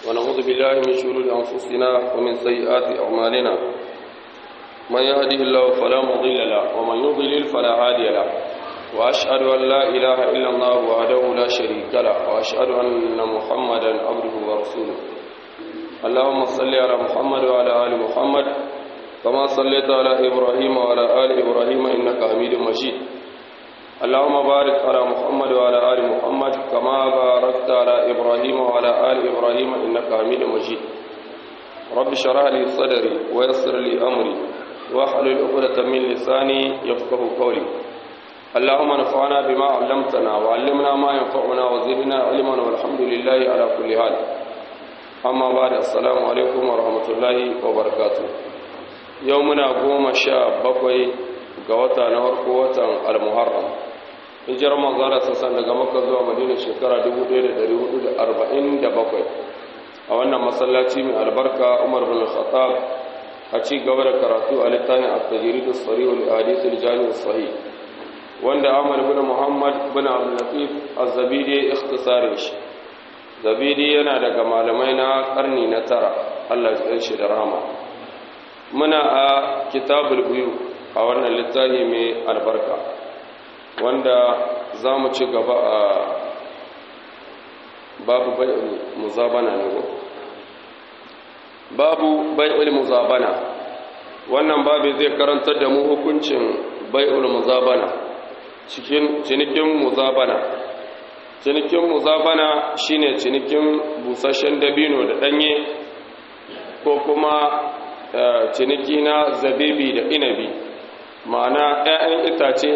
ونعوذ بالله من شرور أنفسنا ومن سيئات أعمالنا من يهده الله فلا مضل له ومن يضلل فلا هادي له وأشهد أن لا إله إلا الله وحده لا شريك له وأشهد أن محمدا عبده ورسوله اللهم صل على محمد وعلى آل محمد كما صليت على إبراهيم وعلى آل إبراهيم إنك حميد مجيد اللهم بارك على محمد وعلى آل محمد كما باركت على إبراهيم وعلى آل إبراهيم إنك حميد مجيد رب اشرح لي صدري ويسر لي أمري واحلل عقدة من لساني يفقه قولي اللهم نفعنا بما علمتنا وعلمنا ما ينفعنا وزدنا علما والحمد لله على كل حال أما بعد السلام عليكم ورحمة الله وبركاته يومنا قوم شاب بقوي قوتا نهر قوتا المحرم hijirar manzara sassan daga makka zuwa madina shekara 1447 a wannan masallaci mai albarka umar bin khattab a ci gaba da karatu a littafin at-tajrid as-sarih al-hadith al-jami' as-sahih wanda Ahmad bin Muhammad bin Abdul Latif Az-Zabidi ikhtisarin shi Zabidi yana daga malamai na karni na tara Allah ya shi da rahama muna a kitabul buyu a wannan littafi mai albarka wanda za mu ci gaba a babu bai'ul muzabana ne ko babu bai'ul muzabana wannan babu zai karantar da mu hukuncin bai'ul muzabana cikin cinikin muzabana cinikin muzabana shine cinikin busasshen dabino da danye ko kuma ciniki na zabibi da inabi ma'ana 'ya'yan itace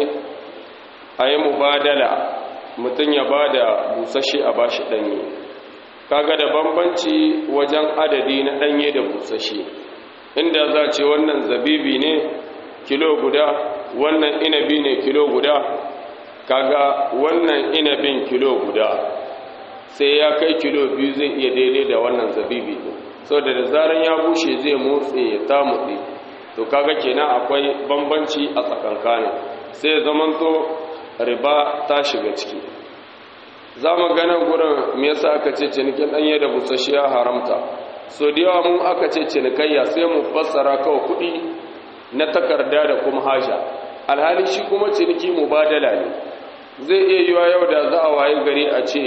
a yi mubadala mutum ya ba da busasshe a bashi danye kaga da bambanci wajen adadi na danye da busasshe inda za ce wannan zabibi ne kilo guda wannan inabi ne kilo guda kaga wannan inabin kilo guda sai ya kai kilo biyu zai iya daidai da wannan zabibi ne sau da da zaran ya bushe zai motsi ya ta motsi to kaga kenan akwai bambanci a tsakankanin sai zamanto riba ta shiga ciki za mu ganin gurin me yasa aka ce cinikin ɗanye da busasshiya haramta so da yawa mun aka ce cinikayya sai mu fassara kawai kuɗi na takarda da kuma haja alhali shi kuma ciniki mubadala ne zai iya yiwa yau da za a waye gari a ce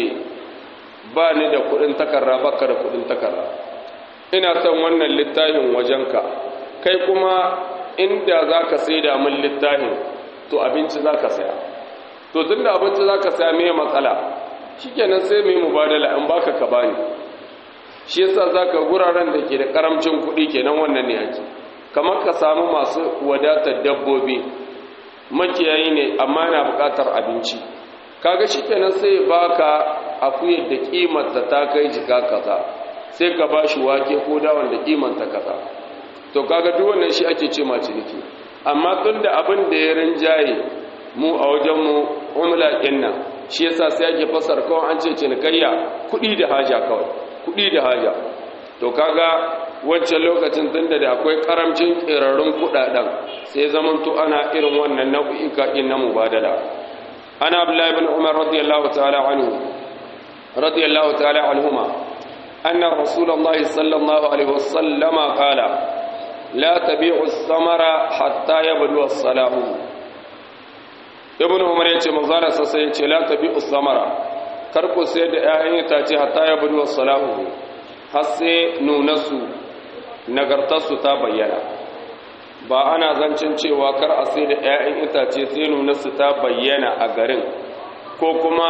ba ni da kudin takarda baka da kudin takarda ina son wannan littafin wajenka kai kuma inda za ka sai da min littafin to abinci za ka saya to tun da abinci za ka saya mai matsala shi kenan sai mai mubadala in baka ka bani shi yasa za ka guraren da ke da karamcin kuɗi kenan wannan ne ake kamar ka samu masu wadatar dabbobi makiyayi ne amma yana buƙatar abinci kaga shikenan sai baka akuyar da kimanta ta kai jika kaza sai ka bashi wake ko dawon da kimanta kaza to kaga duk wannan shi ake ce ma ciniki amma tunda abin da ya rinjaye mu a wajen mu umla kinna shi yasa sai ake fasar kawai an ce cinikayya kuɗi da haja kawai kuɗi da haja to kaga wancan lokacin tunda da akwai karamcin ƙirarrun kuɗaɗen sai zamanto ana irin wannan nau'ika ɗin na mubadala ana abdullahi bin umar radiyallahu ta'ala anhu radiyallahu ta'ala anhuma anna rasulullahi sallallahu alaihi wasallama qala la tabi'u as-samara hatta yabdu as-salahu ibn umar yace manzara sai yace la tabi'u as-samara kar ku sai da ƴaƴan itace hatta yabdu as-salahu har sai nunasu nagartarsu ta bayyana ba ana zancen cewa kar a sai da 'ya'yan itace sai nunarsu ta bayyana a garin ko kuma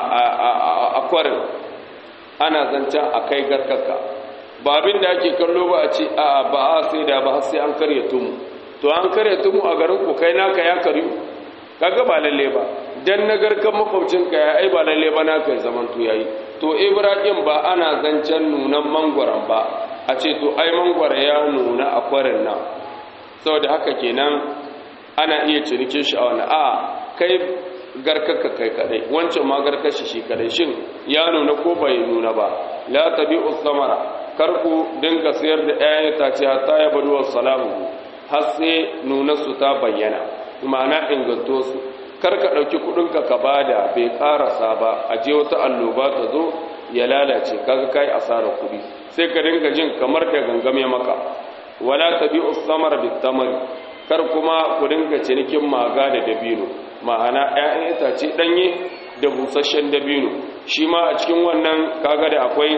a kwarin ana zancen a kai garkaka ba abin da ake kallo ba a ce a ba a sai da ba sai an karya tumu to an karya tumu a garin ku kai naka ya karyu kaga ba lalle ba dan nagarkan makwabcinka ya ai ba lalle ba naka ya zaman to yayi to ibrahim ba ana zancen nunan mangwaron ba a ce to ai mangwara ya nuna a kwarin nan saboda haka kenan ana iya cinikin shi a wani a kai garkaka kai kadai wancan ma garkashi shi kadai shin ya nuna ko bai nuna ba la tabi'u samara kar ku dinga sayar da ƴaƴan itace hatta ya badu wasalahu har sai nuna su ta bayyana ma'ana inganto su kar ka ɗauki kuɗinka ka bada bai ƙarasa ba a je wata alloba ta zo ya lalace kaga kai asarar kuɗi sai ka dinga jin kamar da gangame maka wala tabi'u samar bitamar kar kuma ku dinga cinikin maga da dabino ma'ana ƴaƴan itace danye da busasshen dabino shi ma a cikin wannan kaga da akwai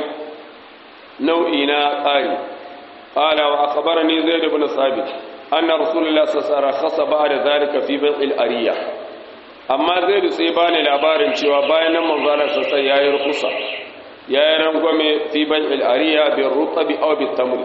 nau'i na tsari qala wa akhbarani zaid ibn sabit anna rasulullah sallallahu alaihi wasallam khassa ba'da zalika fi bai'il ariya amma zaid sai bani labarin cewa bayan nan manzo Allah sallallahu alaihi wasallam yayi rukusa yayi rangwame fi bai'il ariya bi rutabi aw bi tamr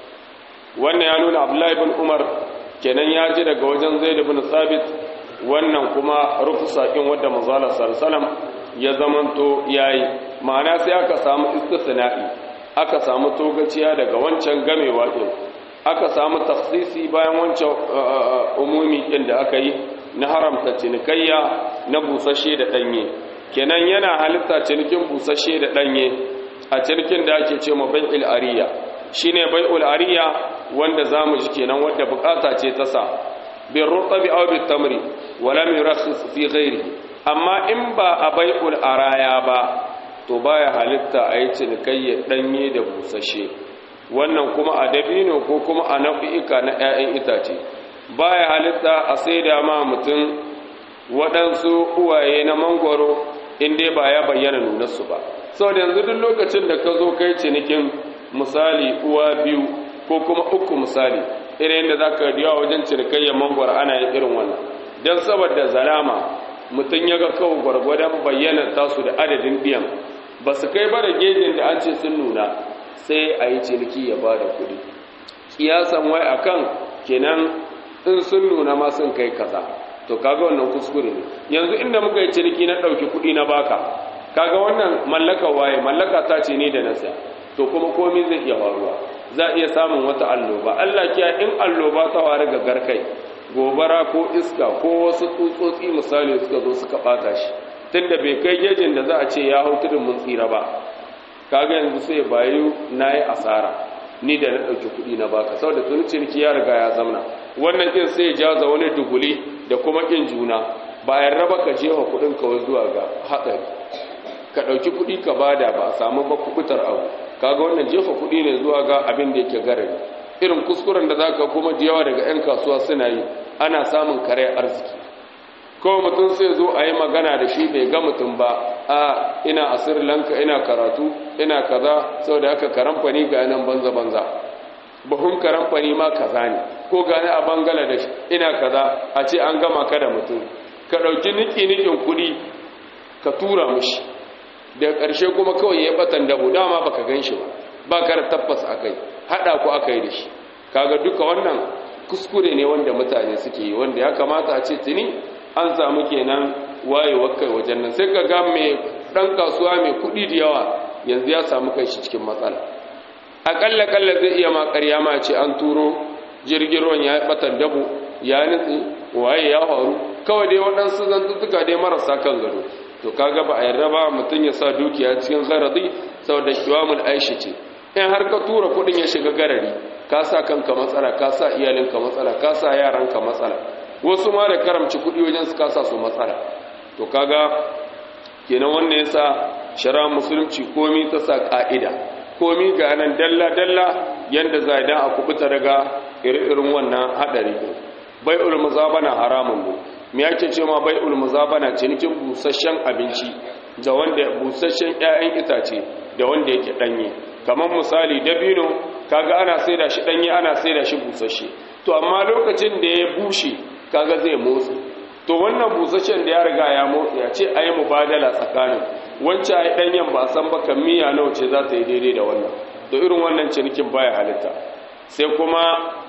wannan ya nuna abdullahi ibn umar kenan ya ji daga wajen zaid ibn sabit wannan kuma rufusa din wanda manzo Allah sallallahu alaihi wasallam ya zamanto yayi ma'ana sai aka samu istisna'i aka samu togaciya daga wancan gamewa din aka samu tafsisi bayan wancan umumi din da aka yi na haramta cinikayya na busashe da danye kenan yana halitta cinikin busashe da danye a cinikin da ake ce ma bai'il ariya shine bai'ul ariya wanda zamu ji kenan wanda bukata ce ta sa bin rutabi aw bit tamri wala yurakhis fi ghairi amma in ba a bai'ul araya ba to baya halitta a yi cinikayya danye da busashe wannan kuma a dabino ko kuma a nau'ika na 'ya'yan itace baya halitta a saida ma mutum waɗansu uwaye na mangwaro in dai ba ya bayyana nunarsu ba sau da yanzu duk lokacin da ka zo kai cinikin misali uwa biyu ko kuma uku misali irin yadda za ka yawa wajen cinikayyar mangwaro ana yin irin wannan don saboda zalama mutum ya ga kawo gwargwadon bayyana tasu da adadin biyan ba su kai ba da gejin da an ce sun nuna sai a yi ciniki ya ba da kuɗi kiyasan wai akan kenan in sun nuna ma sun kai kaza to kaga wannan kuskure ne yanzu inda muka yi ciniki na ɗauki kuɗi na baka kaga wannan mallaka waye mallaka ta ce ne da na saya to kuma komai zai iya faruwa za a iya samun wata alloba Allah kiya in alloba ta ware ga garkai gobara ko iska ko wasu tsutsotsi misali suka zo suka bata shi tunda bai kai gejin da za a ce ya hau tudun mun tsira ba kaga yanzu sai bayu nayi asara ni da na ɗauki kuɗi na baka saboda tun ciniki ya riga ya zamna wannan kin sai ya jaza wani duguli da kuma kin juna bayan raba ka jefa kuɗin ka zuwa ga hatsari ka ɗauki kuɗi ka bada ba a samu ba kubutar abu kaga wannan jefa kuɗi ne zuwa ga abin da yake garari irin kuskuren da zaka kuma da yawa daga 'yan kasuwa suna yi ana samun kare arziki kawai mutum sai zo a yi magana da shi bai ga mutum ba a ina a sri lanka ina karatu ina kaza sau da aka karamfani ga nan banza-banza buhun karamfani ma kaza ne ko gani a bangladesh ina kaza a ce an gama ka da mutum ka ɗauki niki-nikin kuɗi ka tura mushi daga ƙarshe kuma kawai ya batan dabo dama baka gan shi ba ba ka da tabbas a kai haɗa ku aka yi da shi kaga duka wannan kuskure ne wanda mutane suke yi wanda ya kamata a ce tuni an samu kenan wayewar kai wajen nan sai ka ga mai ɗan kasuwa mai kuɗi da yawa yanzu ya samu kai shi cikin matsala aƙalla ƙalla zai iya ma ƙarya ma ce an turo jirgin ruwan ya batan dabo ya nutsi waye ya faru kawai dai waɗansu zantuttuka dai marasa kan gado to kaga ba a yarda ba mutum ya sa dukiya cikin garadi saboda kiwamul aishi ce in har ka tura kudin ya shiga garari ka sa kanka matsala ka sa iyalinka matsala ka sa yaranka matsala wasu ma da karamci kudi wajen su kasa su matsala to kaga kenan wannan yasa shara musulunci komi ta sa ka'ida komi ga nan dalla dalla yanda za idan a kubuta daga irin wannan hadari bai'ul muzabana haramun ne me yake ce ma bai'ul muzabana cinikin busasshen abinci da wanda busasshen ƴaƴan itace da wanda yake danye kamar misali dabino kaga ana saida shi danye ana saida shi busasshe to amma lokacin da ya bushe kaga zai motsi to wannan busasshen da ya riga ya motsi ya ce ayi mubadala tsakanin wancan ayi danyen ba san ba miya nawa ce za ta yi daidai da wannan to irin wannan cinikin baya halitta sai kuma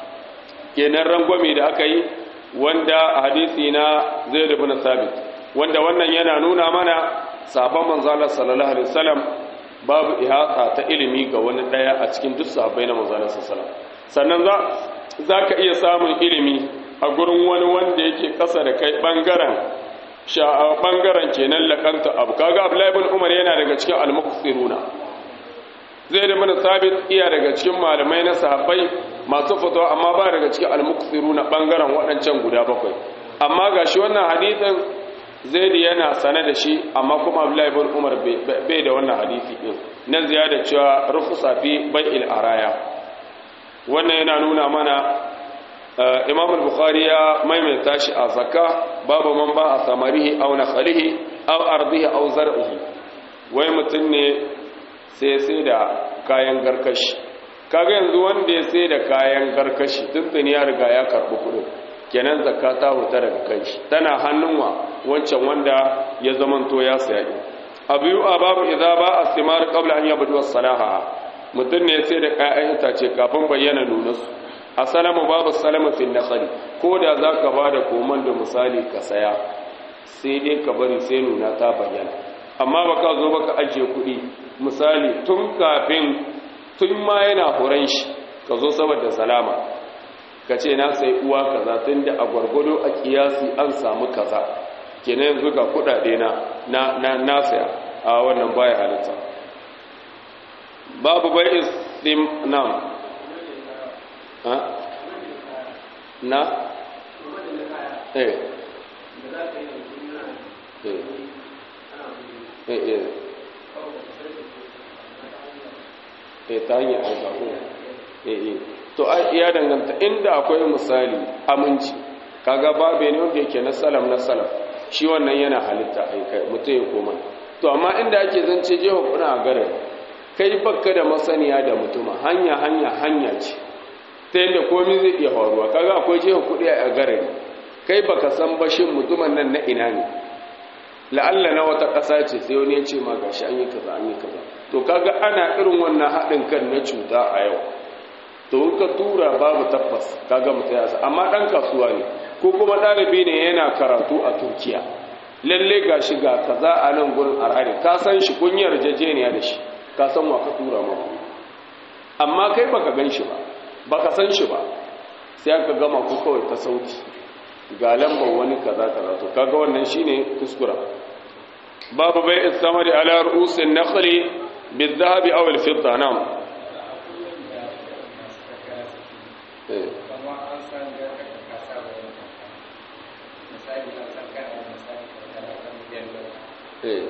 kenan rangwame da aka yi wanda hadisi na zai da bin sabit wanda wannan yana nuna mana sabon manzala sallallahu alaihi wasallam babu ihata ta ilimi ga wani daya a cikin duk sahabbai na manzala sallallahu sannan za zaka iya samun ilimi a gurin wani wanda yake kasa da kai bangaren sha'a bangaren kenan lakanta abu kaga abdullahi ibn umar yana daga cikin al-muqsiruna zai da bin sabit iya daga cikin malamai na sahabbai masu fatawa amma ba daga cikin al-muqsiruna bangaren waɗancan guda bakwai amma gashi wannan hadisin zaid yana sane da shi amma kuma abdullahi ibn umar bai da wannan hadisi din na ziyada cewa rufusa fi bai'il araya wannan yana nuna mana imam al-bukhari ya maimaita shi a zakka babu man ba a samarihi aw nakhalihi aw ardihi aw zar'ihi wai mutum ne sai sai da kayan garkashi kaga yanzu wanda ya sai da kayan garkashi tuntun ya riga ya karɓi kuɗin kenan zakka ta huta daga kanshi tana hannun wa wancan wanda ya zamanto ya saya abu yi a babu idza ba a simar qabla an yabdu as-salaha mutum ne sai da kayan itace kafin bayyana nunansu asalamu babu salama fil nakhli ko da zaka bada koman da misali ka saya sai dai ka bari sai nuna ta bayyana amma baka zo baka ajiye kuɗi misali tun kafin tun ma yana horon shi ka zo saboda salama ka ce na sai uwa kaza tun da a gwargwado a kiyasi an samu kaza kenan yanzu ga kuɗaɗe na na na saya a wannan baya halitta babu bai istim nam ha na eh eh eh eh ta hanyar alƙaƙo eh eh to ya danganta inda akwai misali aminci kaga babe ne wanda yake na salam na salam shi wannan yana halitta ai mutum ya koma to amma inda ake zance jeho kuna a garin kai bakka da masaniya da mutuma hanya hanya hanya ce ta yadda komi zai iya faruwa kaga akwai jeho kuɗi a garin kai baka san bashin mutumin nan na ina ne la'alla na wata ƙasa ce sai wani ya ce ma gashi an yi kaza an yi kaza to kaga ana irin wannan haɗin kan na cuta a yau to in ka tura babu tabbas kaga mutum ya amma ɗan kasuwa ne ko kuma ɗalibi ne yana karatu a turkiya lalle gashi ga kaza a nan gurin arhari ka san shi kun yi yarjejeniya da shi ka san wa ka tura ma amma kai baka gan shi ba baka san shi ba sai aka gama ku kawai ta sauti ga lambar wani kaza kaza to kaga wannan shine kuskura babu bai istamari ala ru'usin nakhli bil-dhahabi aw al-fidda nam eh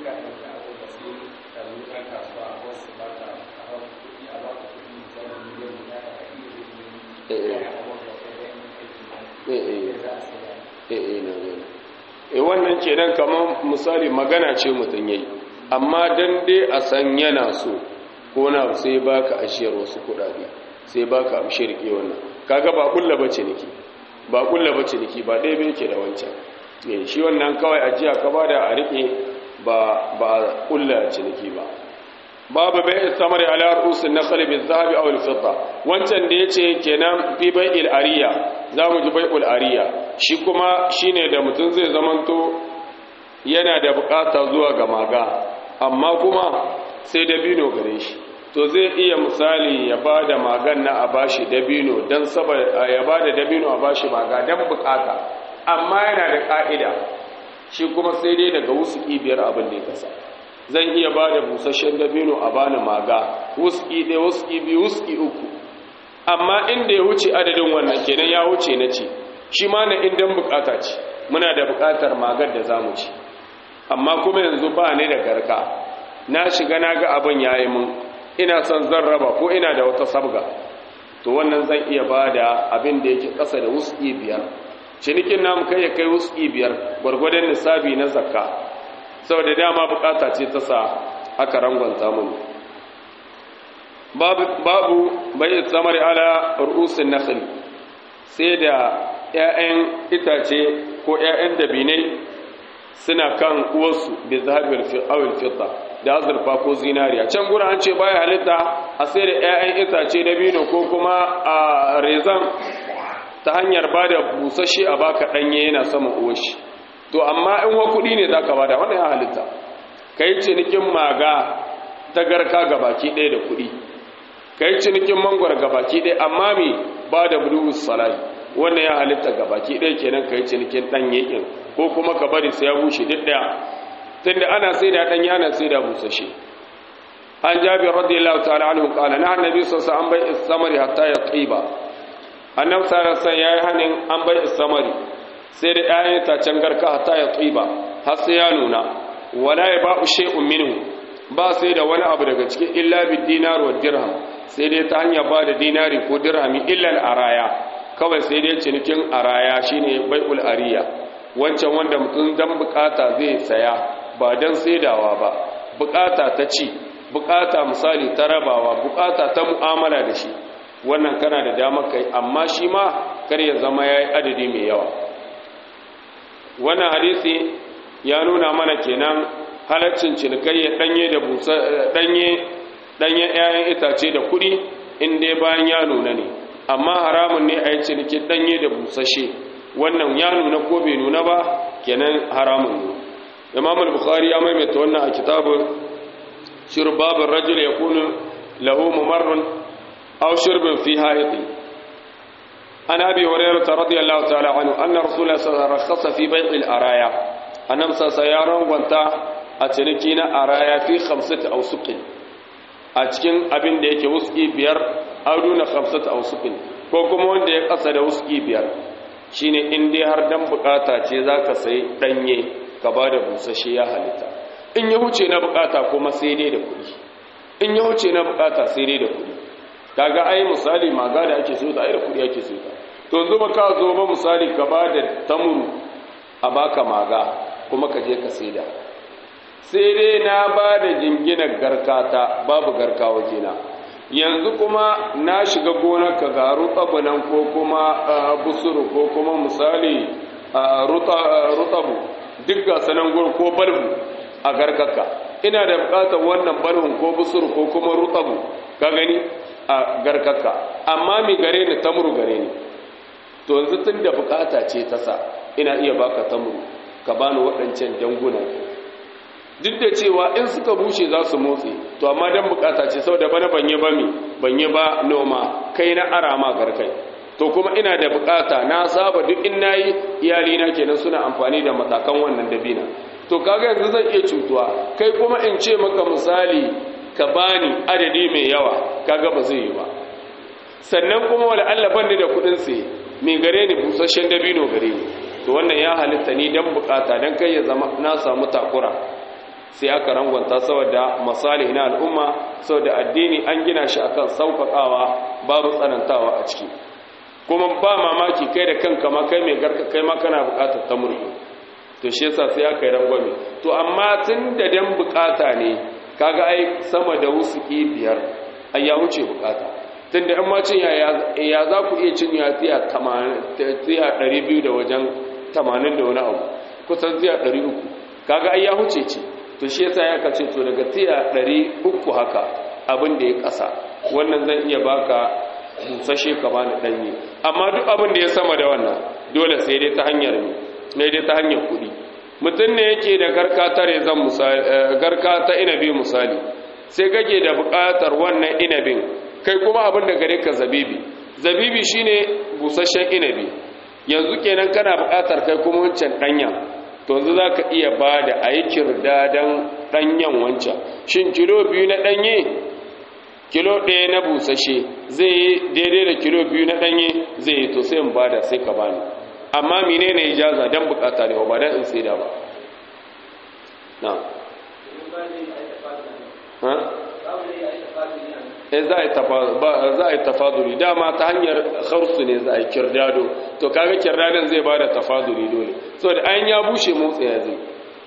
e wannan kenan kamar misali magana ce mutum yayi amma dan dai a san yana so ko na sai baka ashiyar wasu kudade sai baka amshi rike wannan kaga ba kulla bace niki ba kulla bace niki ba dai bai yake da wancan eh shi wannan kawai ajiya ka bada a rike ba ba kulla ciniki ba babu bai samari ala rusul nakhl bil zahabi aw al fidda wancan da yace kenan fi bai'il ariya zamu ji bai'ul ariya shi kuma shine da mutum zai zamanto yana da bukata zuwa ga maga amma kuma sai dabino gare shi to zai iya misali ya bada magan na a bashi dabino dan saboda ya bada dabino a bashi maga dan bukata amma yana da ka'ida shi kuma sai dai daga wasu biyar abin da ya kasa zan iya ba da busasshen dabino a bani maga wuski ɗaya wuski biyu wuski uku amma inda ya wuce adadin wannan kenan ya wuce na ci shi ma na indan bukata ce muna da bukatar magar da za mu ci amma kuma yanzu ba ni da garka na shiga na ga abin ya yi mun ina son zan raba ko ina da wata sabga to wannan zan iya ba da abin da yake ƙasa da wuski biyar cinikin namu kai ya kai wuski biyar gwargwadon nisabi na zakka saboda dama bukata ce ta sa aka rangwanta mun babu bai tsamari ala ru'usin nakhl sai da 'ya'yan itace ko 'ya'yan dabinai suna kan uwarsu bi zahabir fi awil fitta da azurfa ko zinariya can gura an ce baya halitta a sai da 'ya'yan itace dabino ko kuma a rezan ta hanyar bada busasshe a baka danye yana sama uwashi to amma in wa kuɗi ne za ka bada wannan ya halitta ka yi cinikin maga ta garka ga baki ɗaya da kuɗi ka yi cinikin mangwar ga baki ɗaya amma mai ba da bulus salahi wannan ya halitta ga baki ɗaya kenan ka yi cinikin ɗan yakin ko kuma ka bari sai ya bushe duk ɗaya tunda ana sai da ɗanye ana sai da busashe an jabi radiyallahu ta'ala anhu qala na annabi sallallahu alaihi wasallam an bai istamari hatta ya qiba annabi sallallahu alaihi wasallam yayi hanin an bai istamari sai da ƴaƴan itacen garka hatta ya tsiba har sai ya nuna wala ya ba'u shay'un minhu ba sai da wani abu daga cikin illa bid dinar wa dirham sai dai ta hanyar ba da dinari ko dirhami illa al araya kawai sai dai cinikin araya shine bai'ul ariya wancan wanda mutum dan bukata zai saya ba dan saidawa ba bukata ta ci bukata misali ta rabawa bukata ta mu'amala da shi wannan kana da damar kai amma shi ma kar ya zama yayi adadi mai yawa wannan hadisi ya nuna mana kenan halaccin cinikayya danye da busa danye danye ƴaƴan itace da kuɗi in dai bayan ya nuna ne amma haramun ne a yi cinikin danye da busashe wannan ya nuna ko bai nuna ba kenan haramun ne imam al-bukhari ya maimaita wannan a kitabun shirbabin rajul ya kunu lahu mumarrun aw shirbin fi haiti an abi hurairah radiyallahu ta'ala anhu anna rasulullah sallallahu alaihi wasallam fi bai'il araya annam sa yaron gwanta a ciniki na araya fi khamsati awsuqin a cikin abin da yake wuski biyar auduna khamsati awsuqin ko kuma wanda ya kasa da wuski biyar shine in dai har dan bukata ce zaka sai danye ka bada busashe ya halitta in ya wuce na bukata kuma sai dai da kuɗi in ya wuce na bukata sai dai da kuɗi kaga ai misali maga da ake so da ai da kuɗi ake so to yanzu ba ka zo ba misali ka bada tamuru a baka maga kuma ka je ka saida sai dai na bada jinginar garkata babu garka wajena yanzu kuma na shiga gonar ka ga rutabu nan ko kuma busuru ko kuma misali rutabu duk ga sanan gur ko balbu a garkaka ina da bukatar wannan balbun ko busuru ko kuma rutabu ka gani a garkaka amma mi gare ni tamuru gare ni to yanzu tun da bukata ce ta sa ina iya baka tamuru ka bani waɗancan janguna duk da cewa in suka bushe za su motsi to amma dan bukata ce saboda bana banye ba mi banye ba noma kai na arama garkai to kuma ina da bukata na saba duk in nayi iyali na kenan suna amfani da matakan wannan dabina to kaga yanzu zan iya cutuwa kai kuma in ce maka misali ka bani adadi mai yawa kaga ba zai yi ba sannan kuma wala Allah bani da kudin sai mai gare ni busasshen dabino gare ni to wannan ya halitta ni dan bukata dan kai ya zama na samu takura sai aka rangwanta saboda masalih na al'umma saboda addini an gina shi akan sauƙaƙawa babu tsanantawa a ciki kuma ba mamaki kai da kanka ma kai mai garka kai ma kana buƙatar ta murhi to shi yasa sai aka yi rangwame to amma tun da dan buƙata ne kaga ai sama da wusuki biyar ai ya wuce buƙata tun da in ma cin ya za ku iya cin ya tiya 200 da wajen 80 da wani abu kusan tiya 300 kaga ai ya wuce ce to shi yasa ya kace to daga tiya 300 haka abin da ya kasa wannan zan iya baka busashe ka bani danye amma duk abin da ya sama da wannan dole sai dai ta hanyar ne ne dai ta hanyar kuɗi mutum ne yake da garka ta rezan misali garka ta inabi misali sai kake da buƙatar wannan inabin kai kuma abin da gare ka zabibi zabibi shine busasshen inabi yanzu kenan kana buƙatar kai kuma wancan danya to yanzu za ka iya ba da a yi kirdadan ɗanyen wancan shin kilo biyu na ɗanye kilo ɗaya na busashe zai yi daidai da kilo biyu na ɗanye zai yi to sai in ba da sai ka bani amma mine ne ijaza don bukata ne ba don in sai da ba na za a yi tafaduri dama ta hanyar harsu ne za a yi kirdado to kaga kirdadon zai ba da tafaduri dole so da an ya bushe motsa ya zai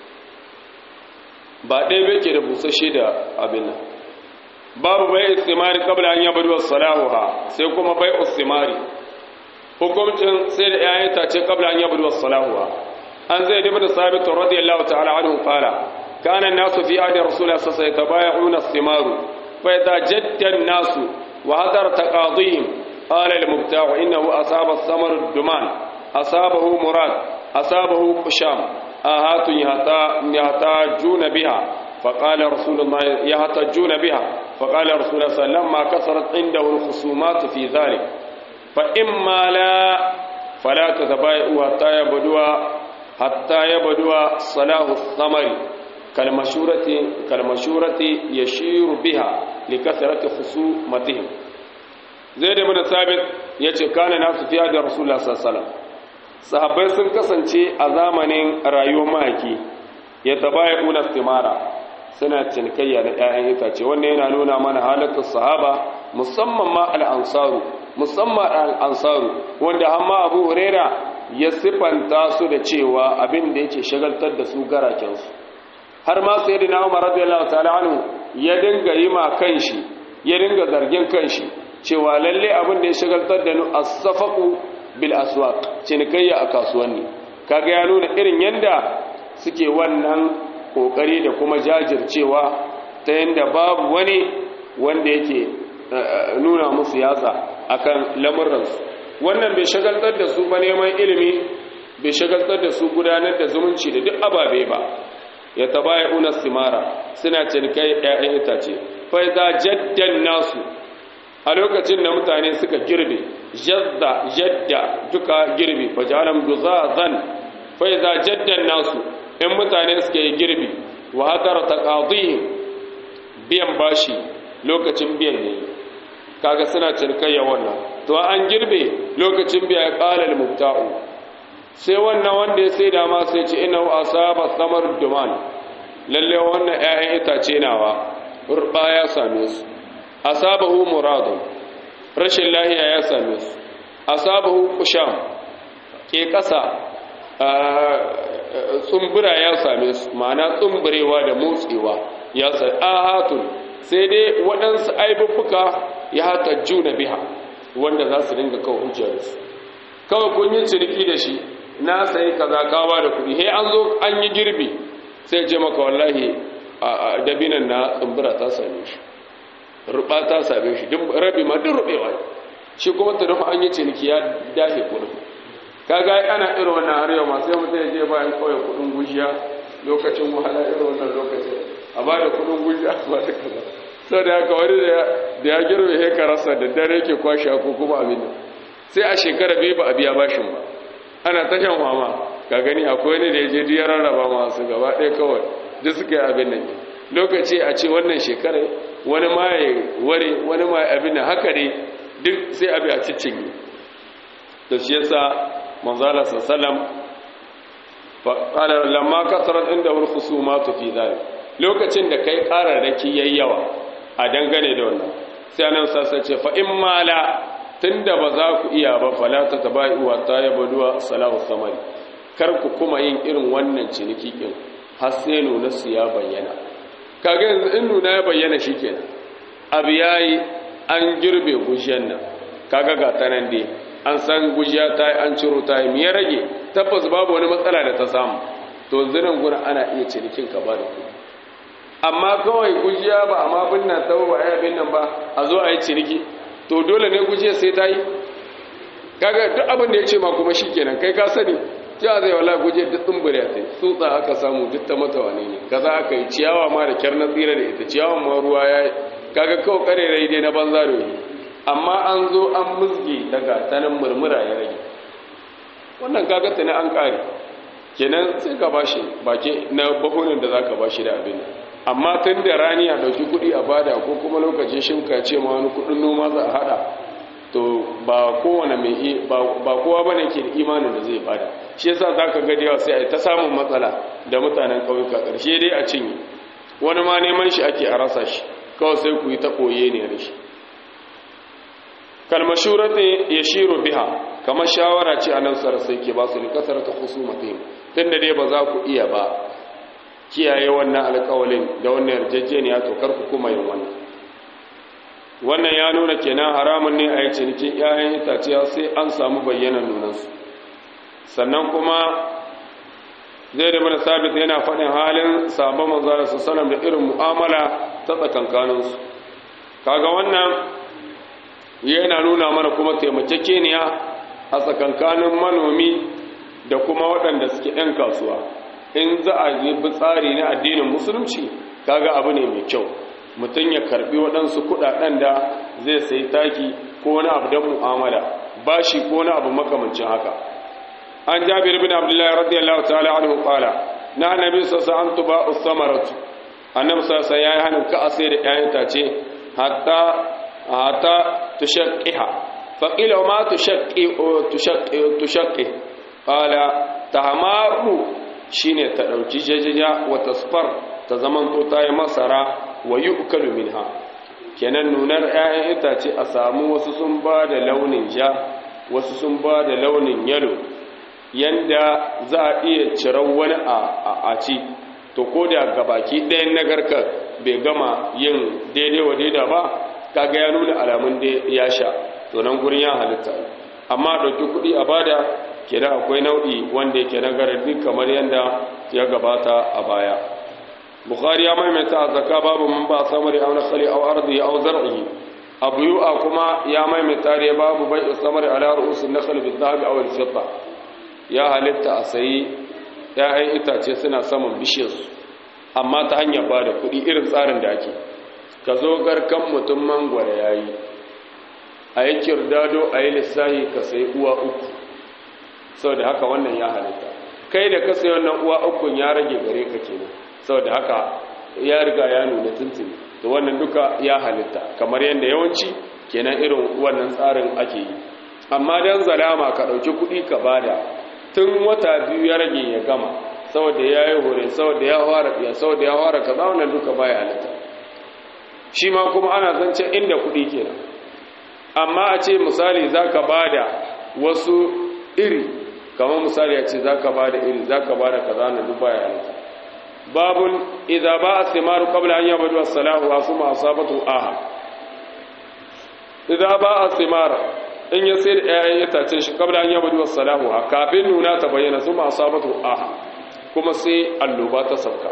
ba ɗaya bai ke da busashe da abin nan babu bai istimari kabla an yabar wasu salahuha sai kuma bai istimari hukumcin sai da ‘ya'yan tace kabla an yabar wasu salahuha an zai dabi da sabitun radiyallahu ta'ala anhu fara kanan nasu fi adin rasulullah sassai ta baya una istimaru فإذا جد الناس وهدر تقاضيهم قال المبتاع إنه أصاب الثمر الدمان أصابه مراد أصابه قشام آهات يحتاجون بها فقال رسول الله يحتاجون بها فقال رسول الله صلى الله عليه وسلم لما كثرت عنده الخصومات في ذلك فإما لا فلا تتبايعوا حتى يبدو حتى يبدو صلاح الثمر كالمشورة كالمشورة يشير بها لكثرة خصومتهم زيد بن ثابت yace kana nasu fi da rasulullah sallallahu alaihi wasallam sahabbai sun kasance a zamanin rayuwar mahaki ya tabaya una istimara suna cinikayya da 'ya'yan itace wannan yana nuna mana halattun sahaba musamman ma al'ansaru musamman al'ansaru wanda hamma abu huraira ya siffanta su da cewa abin da yake shagaltar da su garakensu har ma sai da na umar radiyallahu ta'ala anhu ya dinga yi ma kanshi ya dinga zargin kanshi cewa lalle abin da ya shagaltar da nu as-safaqu bil aswaq cinikayya a kasuwanni kaga ya nuna irin yanda suke wannan kokari da kuma jajircewa ta yanda babu wani wanda yake nuna musu yatsa akan lamuransu wannan bai shagaltar da su ba neman ilimi bai shagaltar da su gudanar da zumunci da duk ababe ba ya tabaya una simara suna cinikai ƴaƴan itace fa idza jaddan nasu a lokacin da mutane suka girbe jadda jadda duka girbe fa jalam duzazan fa idza jaddan nasu in mutane suka yi girbi wa hadara taqadihim biyan bashi lokacin biyan ne kaga suna cinikayya wannan to an girbe lokacin biya ya qalal mubta'u sai wannan wanda ya sai da ma sai ce ina asaba samar duman lalle wannan ƴaƴan itace nawa urba ya same su asabahu muradun rashin lahiya ya same su asabahu qusham ke kasa tsumbura ya same su ma'ana tsumburewa da motsewa ya sai ahatun sai dai waɗansu aibubbuka ya hata juna biha wanda za su dinga kawo hujjar su kawai kun yi ciniki da shi na sayi kaza kawa da kuɗi he an zo an yi girbi sai ce maka wallahi a dabinan na tsumbura ta same shi ruba ta same shi duk rabi ma duk rubewa shi kuma ta rufa an yi ciniki ya dahe kuɗin kaga ana irin wannan har yau masu yau mutum ya je bayan kawai kuɗin gujiya lokacin wahala irin wannan lokacin a ba da kuɗin gujiya ba da kaza sau da haka wani da ya girbe he karasa da dare ke kwashe ko kuma abin sai a shekara bai ba a biya bashin ba ana ta shan fama ka gani akwai wani da ya je ya rarraba masu gaba ɗaya kawai duk suka yi abin nan lokaci a ce wannan shekara wani ma ya ware wani ma ya abin nan haka ne duk sai abi a cikin da shi yasa manzala sallam faƙalar lamma kasarar inda wani husuma tu fi zai lokacin da kai ƙararraki yayi yawa a dangane da wannan sai anan sassa ce fa in mala tunda ba za ku iya ba falata ta bai uwa ta ya baduwa salahu samari kar ku kuma yin irin wannan ciniki kin har sai nuna su ya bayyana kaga yanzu in nuna ya bayyana shikenan abu yayi an girbe gujiyan nan kaga ga ta nan dai an san gujiya ta yi an ciro ta yi ya rage tabbas babu wani matsala da ta samu to zinan guna ana iya cinikin ka ba da kuɗi amma kawai gujiya ba amma binna ta ba ai abin nan ba a zo a yi ciniki to dole ne guje sai ta yi kaga duk abin da ya ce ma kuma shi kenan kai ka sani cewa zai wala guje duk tsumbure ta yi tsutsa aka samu duk ta mata wane ne kaza aka yi ciyawa ma da kyar na tsira da ita ciyawan ma ruwa ya yi kaga kawai karerai dai na banza da yi amma an zo an musge daga tanan murmura ya rage wannan kaga ta ne an kare kenan sai ka bashi bake na bahunan da zaka bashi da abin amma tun da rani a ɗauki kuɗi a bada ko kuma lokacin shimka ce ma wani kuɗin noma za a haɗa to ba kowane mai ba kowa bane ke da imanin da zai bada shi yasa zaka ga yawa sai a ta samun matsala da mutanen ƙauyuka ƙarshe dai a cinye wani ma neman shi ake a rasa shi kawai sai ku yi ta koye ne da shi kalmashurata ya shiro biha kamar shawara ce a nan sai ke ba su ne kasar ta husumatin tun da dai ba za ku iya ba kiyaye wannan alƙawalin da wannan yarjejeniya to kar ku kuma yin wannan wannan ya nuna kenan haramun ne a yi cinikin 'ya'yan itaciya sai an samu bayyanan nunansu sannan kuma zai da mana sabit yana faɗin halin sabon manzara su sanar da irin mu'amala ta tsakankaninsu kaga wannan yana nuna mana kuma taimakekeniya a tsakankanin manomi da kuma waɗanda suke 'yan kasuwa in za a yi tsari na addinin musulunci kaga abu ne mai kyau mutum ya karbi waɗansu kuɗaɗen da zai sayi taki ko wani abu don mu'amala bashi ko wani abu makamancin haka an jabir bin abdullahi radiyallahu ta'ala anhu qala na annabi sallallahu an tuba usamaratu annabi sallallahu yayi hanin ka a sai da ƴaƴan tace hatta hatta tushaqqiha fa qila ma tushaqqi tushaqqi tushaqqi qala tahmaru shine ta dauki jajaja wa tasfar ta zamanto ta yi masara wa yu'kalu minha kenan nunar 'ya'yan itace a samu wasu sun ba da launin ja wasu sun ba da launin yalo yanda za a iya ciran wani a ci to ko da gabaki ɗayan nagarkar bai gama yin daidai wa daida ba kaga ya nuna alamun da ya sha to nan gurin ya halitta amma ɗauki kuɗi a bada kenan akwai nau'i wanda yake nagararri kamar yadda ya gabata a baya bukhari ya maimaita a zaka babu man ba samari aw nakhli aw ardi aw zar'i abu yu'a kuma ya maimaita ne babu bai samari ala ru'usin nakhl bil dhahab aw al fidda ya halitta a sayi ‘ya'yan itace suna saman bishiyarsu amma ta hanyar ba da kuɗi irin tsarin da ake ka zo garkan mutum mangwara ya yi a yi kirdado a yi lissahi ka sayi uwa uku sau da haka wannan ya halitta kai da ka sayi wannan uwa ukun ya rage gare ka kenan sau da haka ya riga ya nuna tuntuni to wannan duka ya halitta kamar yadda yawanci kenan irin wannan tsarin ake yi amma don zalama ka ɗauki kuɗi ka bada tun wata biyu ya rage ya gama saboda ya yi hore saboda ya fara ya saboda ya fara kaza wannan duka baya halitta shi ma kuma ana zance inda kuɗi kenan amma a ce misali zaka bada wasu iri kamar misali a ce zaka bada iri zaka bada kaza wannan duk baya halitta babun idza ba'a thimaru qabla an yabdu as-salahu wa suma asabatu aha idza ba'a thimara in ya sai da ‘ya'yan itacen shi kabla an yaba duwar salahu a kafin nuna ta bayyana su masu sabatu aha kuma sai alloba ta sauka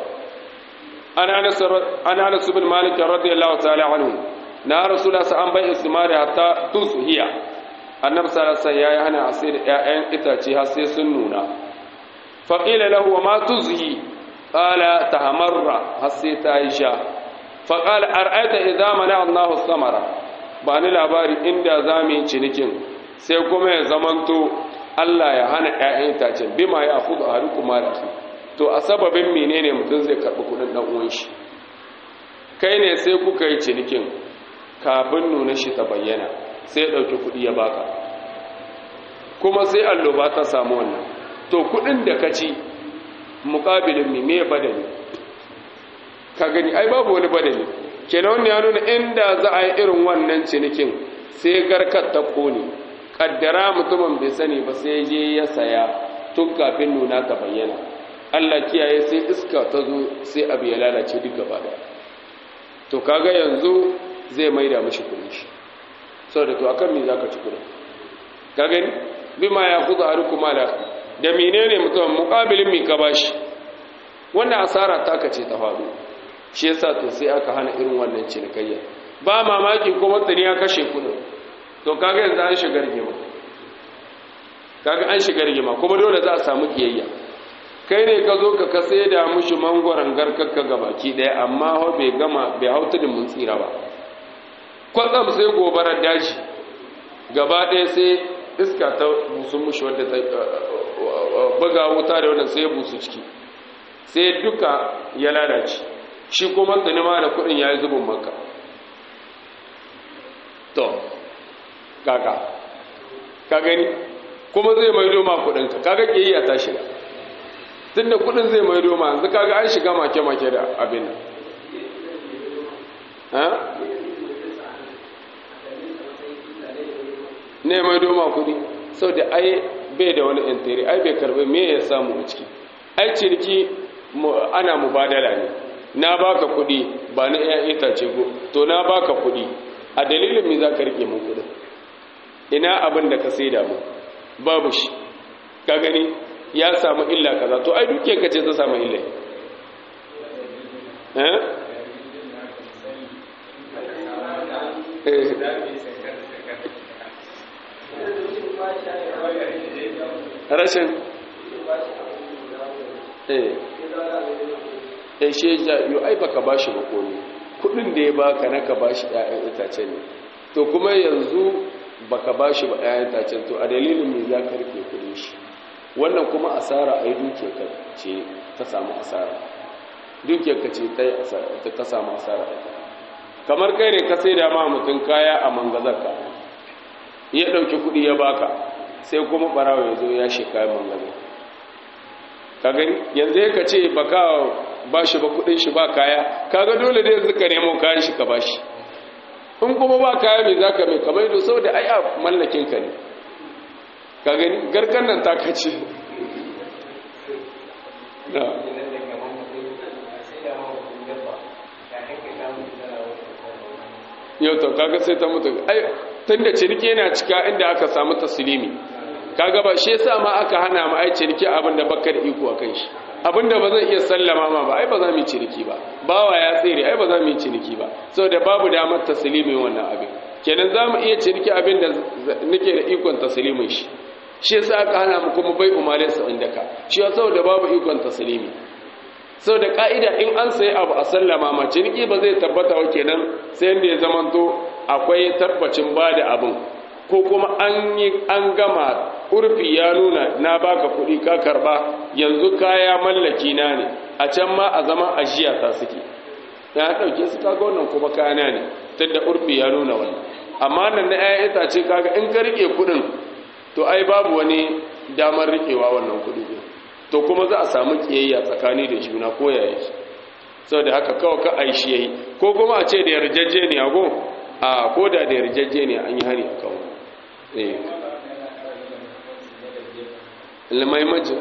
an hana su bin malikin radiyallahu ta'ala hannu na rasula sa an bai istimari hatta tusu hiya annab sarasa ya yi hana a sai da ‘ya'yan itace har sai sun nuna faƙila lahu wa ma tuzhi ƙala ta hamarra har sai ta yi sha faƙala ar'aita idan mana allahu samara ba ni labari inda za mu yi cinikin sai kuma ya zamanto Allah ya hana ‘ya'yan itacen bima ya hudu a kuma da su to a sababin menene mutum zai karɓi kudin ɗan uwan shi kai ne sai kuka yi cinikin kafin nuna shi ta bayyana sai ɗauki kuɗi ya baka kuma sai alloba ta samu wannan to kuɗin da ka ci muƙabilin me me badani ka gani ai babu wani badani kenan wannan ya nuna inda za a yi irin wannan cinikin sai garkar ta kone kaddara mutumin bai sani ba sai je ya saya tun kafin nuna ta bayyana Allah kiyaye sai iska ta zo sai abu ya lalace duk gaba da to kaga yanzu zai maida mishi kudin shi saboda to akan me zaka ci kudin ka gani bima ya kuza harukum ala da menene mutum muqabilin mi ka bashi wannan asara taka ce ta faru shi yasa to sai aka hana irin wannan cinikayya ba mamaki kuma tsani ya kashe kudin to kaga yanzu an shiga rigima kaga an shiga rigima kuma dole za a samu kiyayya kai ne ka zo ka kase da mushi mangwaron garkakka ga baki daya amma hau bai gama bai hauta da mun tsira ba kwatsam sai gobarar daji gaba daya sai iska ta busu mushi wadda ta buga wuta da wannan sai busu ciki sai duka ya lalace shi kuma tsanima da kudin ya yi zubin maka to kaka ka gani kuma zai maido ma kudinka kaga kiyayya ta shiga tunda kudin zai maido ma yanzu kaga an shiga make-make da abin ha ne maido ma kudi sau da ai bai da wani intiri ai bai karbi me ya samu a ciki ai ciniki ana mubadala ne na baka kudi ba na iya itace go to na baka kudi a dalilin me za ka rike mun kudin ina abin da ka saida mu babu shi ka gani ya samu illa kaza to ai duke ka ce ta samu illa eh rashin eh eh shi ya yo ai baka bashi ba komai kudin da ya baka na ka bashi ƴaƴan itace ne to kuma yanzu baka bashi ba ƴaƴan itacen to a dalilin me za ka rike kudin shi wannan kuma asara ai duke ka ce ta samu asara duke ka ce ta ta samu asara kamar kai ne ka sai da ma mutum kaya a mangazarka ya dauki kudi ya baka sai kuma barawa ya zo ya shi kayan mangane ka gani yanzu ya ka ce ba ka ba shi ba kudin shi ba kaya kaga dole da yanzu ka nemo kayan shi ka ba shi in kuma ba kaya mai za ka mai kamar yadda sau da ai a mallakin ka ne ka gani garkan nan ta kace na yau to kaga sai ta mutu ai tunda ciniki yana cika inda aka samu taslimi kaga ba shi yasa ma aka hana mu ai ciniki abin da baka da iko akan shi abin da ba zan iya sallama ma ba ai ba za mu yi ciniki ba bawa ya tsere ai ba za mu yi ciniki ba saboda babu damar taslimin wannan abin kenan za mu iya ciniki abin da nake da ikon taslimin shi shi yasa aka hana mu kuma bai umarin sa inda ka shi yasa saboda babu ikon taslimi sau da ƙa'ida in an sai abu a sallama ma ciniki ba zai tabbata wa kenan sai yadda ya zamanto akwai tabbacin ba da abin ko kuma an yi an gama urfi ya nuna na baka kuɗi ka karba yanzu kaya mallaki na ne a can ma a zaman ajiya ta suke ya ɗauke su kaga wannan kuma kayana ne tunda urfi ya nuna wannan amma nan na 'ya'yan itace kaga in ka rike kuɗin to ai babu wani damar rikewa wannan kuɗi to kuma za a samu kiyayya tsakani da juna ko yaya sau da haka kawai ka aishi yayi ko kuma a ce da yarjejeniya go a ko da da yarjejeniya an yi hari a kawo eh limaimancin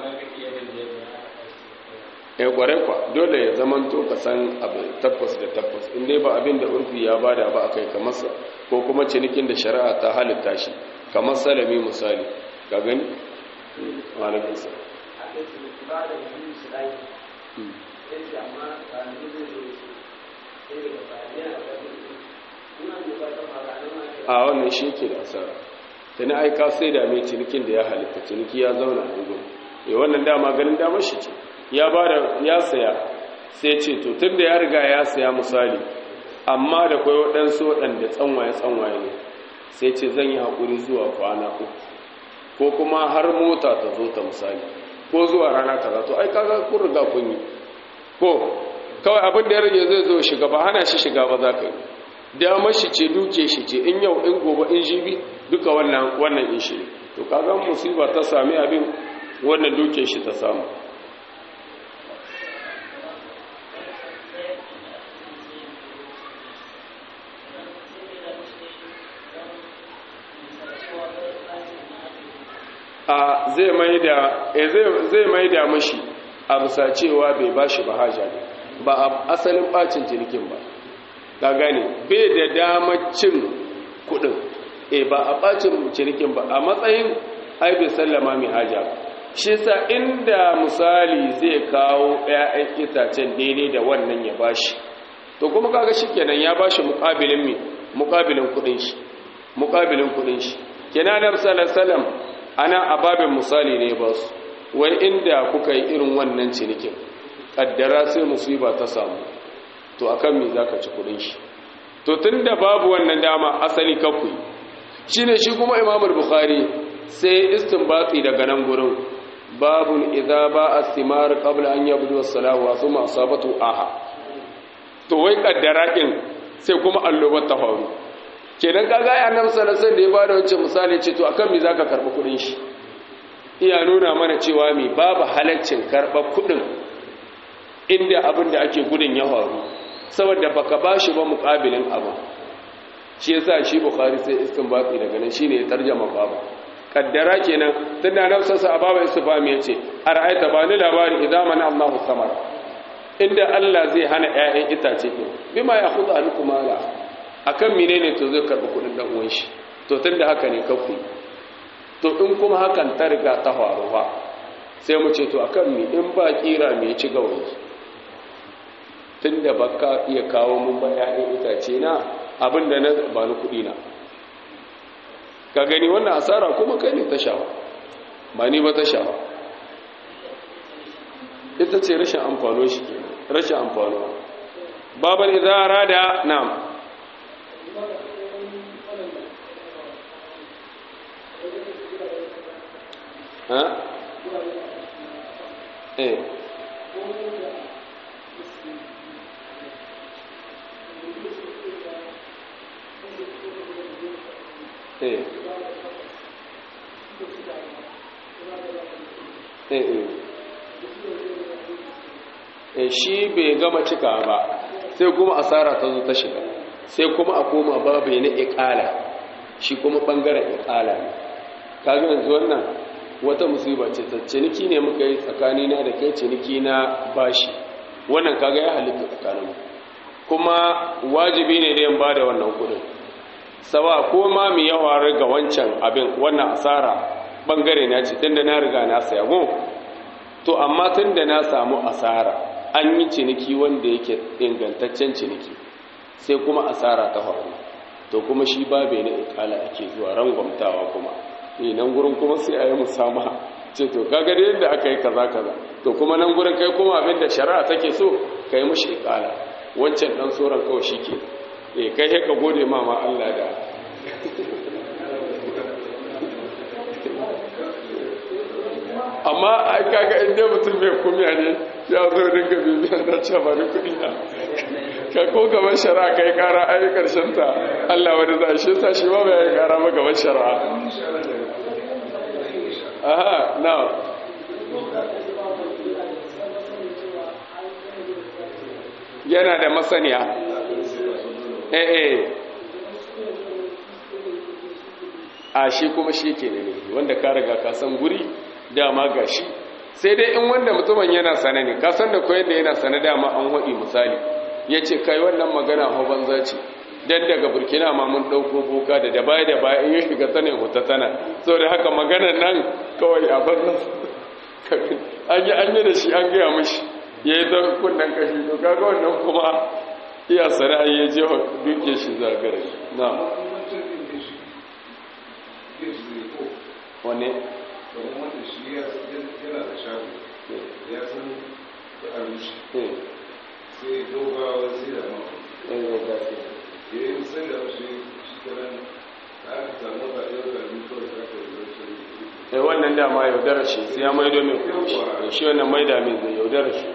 ya kware kwa dole ya zaman to ka san abu tabbas da tabbas in dai ba abin da urfi ya bada ba a kai kamar ko kuma cinikin da shari'a ta halitta shi kamar salami misali ka gani malakinsa a wannan shi ke da asara ta na aika sai da mai cinikin da ya halitta ciniki ya zauna a gugun ya wannan dama ganin damar shi ce ya ba da ya saya sai ce to tun da ya riga ya saya misali amma da kwai waɗansu waɗanda tsanwaye tsanwaye ne sai ce zan yi haƙuri zuwa kwana uku ko kuma har mota ta zo ta misali ko zuwa rana kaza to ai kaga kun riga kun yi ko kawai abin da ya rage zai zo shiga ba hana shi shiga ba za ka yi damar shi ce duke shi ce in yau in gobe in jibi duka wannan wannan in shi to kaga musiba ta sami abin wannan duke shi ta samu a zai mai da zai mai da mashi a bisa cewa bai bashi ba haja ne ba a asalin bacin cinikin ba ka gane bai da damar cin kudin e ba a bacin cinikin ba a matsayin ai bai sallama mai haja shi sa inda misali zai kawo 'ya'yan itacen daidai da wannan ya bashi to kuma kaga shikenan ya bashi muqabilin mi muqabilin kudin shi muqabilin kudin shi kenan Annabi sallallahu alaihi wasallam ana ababin misali ne ba su wai inda kuka yi irin wannan cinikin kaddara sai musiba ta samu to akan me zaka ci kudin shi to tunda babu wannan dama asali kafu shine shi kuma Imam Bukhari sai istinbati daga nan gurin babun idza ba as-simar qabla an yabdu as-salahu wa thumma asabatu aha to wai kaddara din sai kuma allobar ta faru kenan kaga ya nan salasan da ya bada wancan misali ce to akan me zaka karba kudin shi iya nuna mana cewa me babu halaccin karba kudin inda abin da ake gudun ya faru saboda baka bashi ba muqabilin abu shi yasa shi bukhari sai istinbati daga nan shine ya tarjama babu kaddara kenan tunda nafsarsa a babu istifami yace ara'aita ba ni labari idan mana Allahu samar inda Allah zai hana ƴaƴan itace din bima ya khudu alkum ala akan menene to zai karbi kudin dan uwan shi to tunda haka ne kafu to in kuma hakan ta riga ta faru fa sai mu ce to akan mi in ba kira me ci gawayi tunda baka iya kawo mun ba ƴaƴan itace na abinda na ba ni kudi na ka gani wannan asara kuma kai ne ta shawa ba ni ba ta shawa ita ce rashin amfano shi ke rashin amfano baban idara da nam ha? eh eh shi bai gama cika ba sai kuma asara ta zo ta shiga sai kuma a koma babu na ikala shi kuma bangaren ikala ne kaga yanzu wannan wata musiba ce ta ciniki ne muka yi tsakani na da kai ciniki na bashi wannan kaga ya halitta tsakanin kuma wajibi ne da yin ba da wannan kudin sawa ko ma mu yawa ga wancan abin wannan asara bangare na ce tunda na riga na saya go to amma tunda na samu asara an yi ciniki wanda yake ingantaccen ciniki sai kuma asara ta faru to kuma shi babe na ikala ake zuwa rangwamtawa kuma eh nan gurin kuma sai a yi musama ce to kaga da yadda aka yi kaza kaza to kuma nan gurin kai kuma abin da shari'a take so kai mushi ikala wancan dan tsoron kawai shike eh kai ka gode ma ma Allah da amma ai kaga inda mutum mai kumiya ne ya zo dinga bibiyan na ce ba ni kuɗi na ka ko gaban shari'a kai kara ai karshen ta Allah wani za shi sa shi ba bai kara ma gaban shari'a aha na yana da masaniya eh eh a shi kuma shi ke ne wanda ka riga ka san guri dama ga shi sai dai in wanda mutumin yana sane ne ka san da koyar da yana sane dama an haɗi misali ya ce kai wannan magana hau banza ce dan daga burkina ma mun ɗauko boka da da baya da baya in yi shiga sanin huta tana so da haka maganar nan kawai a banza an yi an yi da shi an gaya mashi ya yi ta kunnen kashi to kaga wannan kuma iya sana'a ya je wa duke shi zagare na wane wanda shi yana da shago ya san da abinci sai dogawa sai da mawa ya yi sai da shi shi kanan aka samu ba yau da abin kawai da aka yi eh wannan dama yaudara shi sai ya maido mai kuɗi shi wannan maida mai zai yaudara shi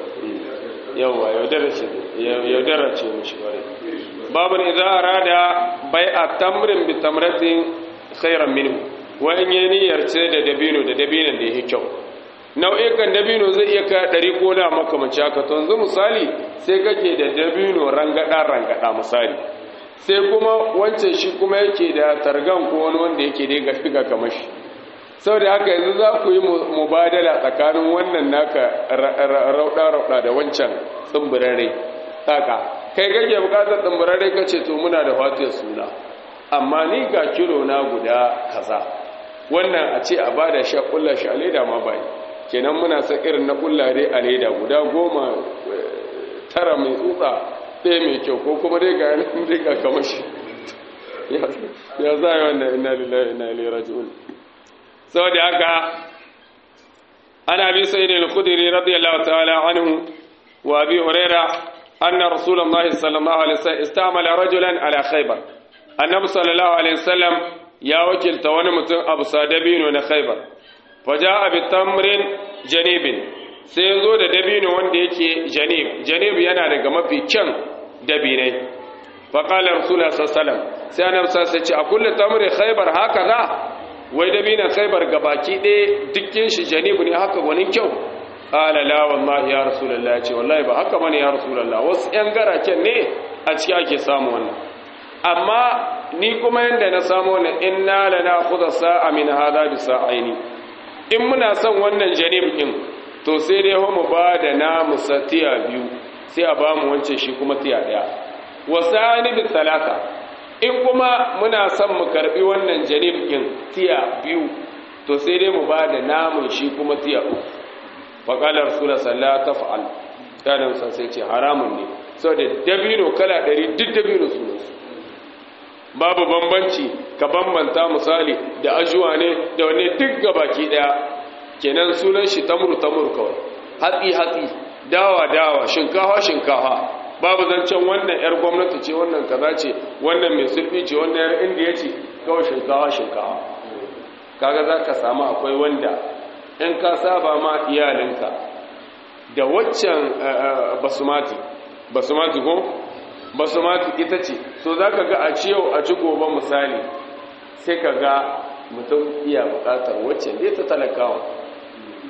yawa yaudara shi yaudara ce mishi ƙwarai babin idza arada bai'a tamrin bi tamratin khairan minhu wa in yi niyyar ce da dabino da dabinon da yake kyau nau'ikan dabino zai iya kai ɗari ko na makamanci haka to yanzu misali sai kake da dabino rangada rangada misali sai kuma wancan shi kuma yake da targan ko wani wanda yake da ga shiga kamar shi saboda haka yanzu za ku yi mubadala tsakanin wannan naka rauɗa-rauɗa da wancan tsumburare haka kai kake bukatar tsumburare ka ce to muna da fatiyar suna amma ni ga kilo na guda kaza wannan a ce a bada sha kulla shi a leda ma bai kenan muna sa irin na kullare a leda guda goma tara mai tsutsa ɗaya mai kyau ko kuma dai ga yanin dai ga kamar shi ya za yi wannan ina lillahi ina ilaihi raji'un saboda haka ana bi sayyid al-khudri radiyallahu ta'ala anhu wa abi huraira anna rasulullahi sallallahu alaihi wasallam istamala rajulan ala khaybar annabi sallallahu alaihi wasallam ya wakilta wani mutum abu sadabino na khaybar faja'a bi tamrin janibin sai ya zo da dabino wanda yake janib janib yana daga mafi kyan dabinai faƙalar rasulullah sallallahu sai annabi sai ce a kullu tamri khaybar haka za wai dabinan khaybar gabaki ɗaya dukkin shi janib ne haka wani kyau qala la wallahi ya rasulullah ya ce wallahi ba haka bane ya rasulullah wasu yan garaken ne a ciki ake samu wannan amma ni kuma yanda na samu wannan inna lana khudha sa'a min hadha bi sa'aini in muna son wannan janib din to sai dai mu ba da namu satiya biyu sai a ba mu wancan shi kuma tiya daya wasani bi talata in kuma muna son mu karbi wannan janib din tiya biyu to sai dai mu ba da namun shi kuma tiya uku fa qala rasul sallallahu taf'al kana musa sai ce haramun ne saboda dabino kala 100 duk dabino su babu bambanci ka bambanta misali da ajuwa ne da wani duk gabaki daya kenan sunan shi tamuru tamuru kawai hatsi hatsi dawa dawa shinkafa shinkafa babu zancen wannan yar gwamnati ce wannan kaza ce wannan mai sulfi ce wannan yar indiya ce kawai shinkafa shinkafa kaga za ka samu akwai wanda in ka saba ma iyalinka da waccan basumati basumati ko basumati ita ce so za ka ga a ci yau a ci gobe misali sai ka ga mutum iya bukatar waccan dai ta talakawa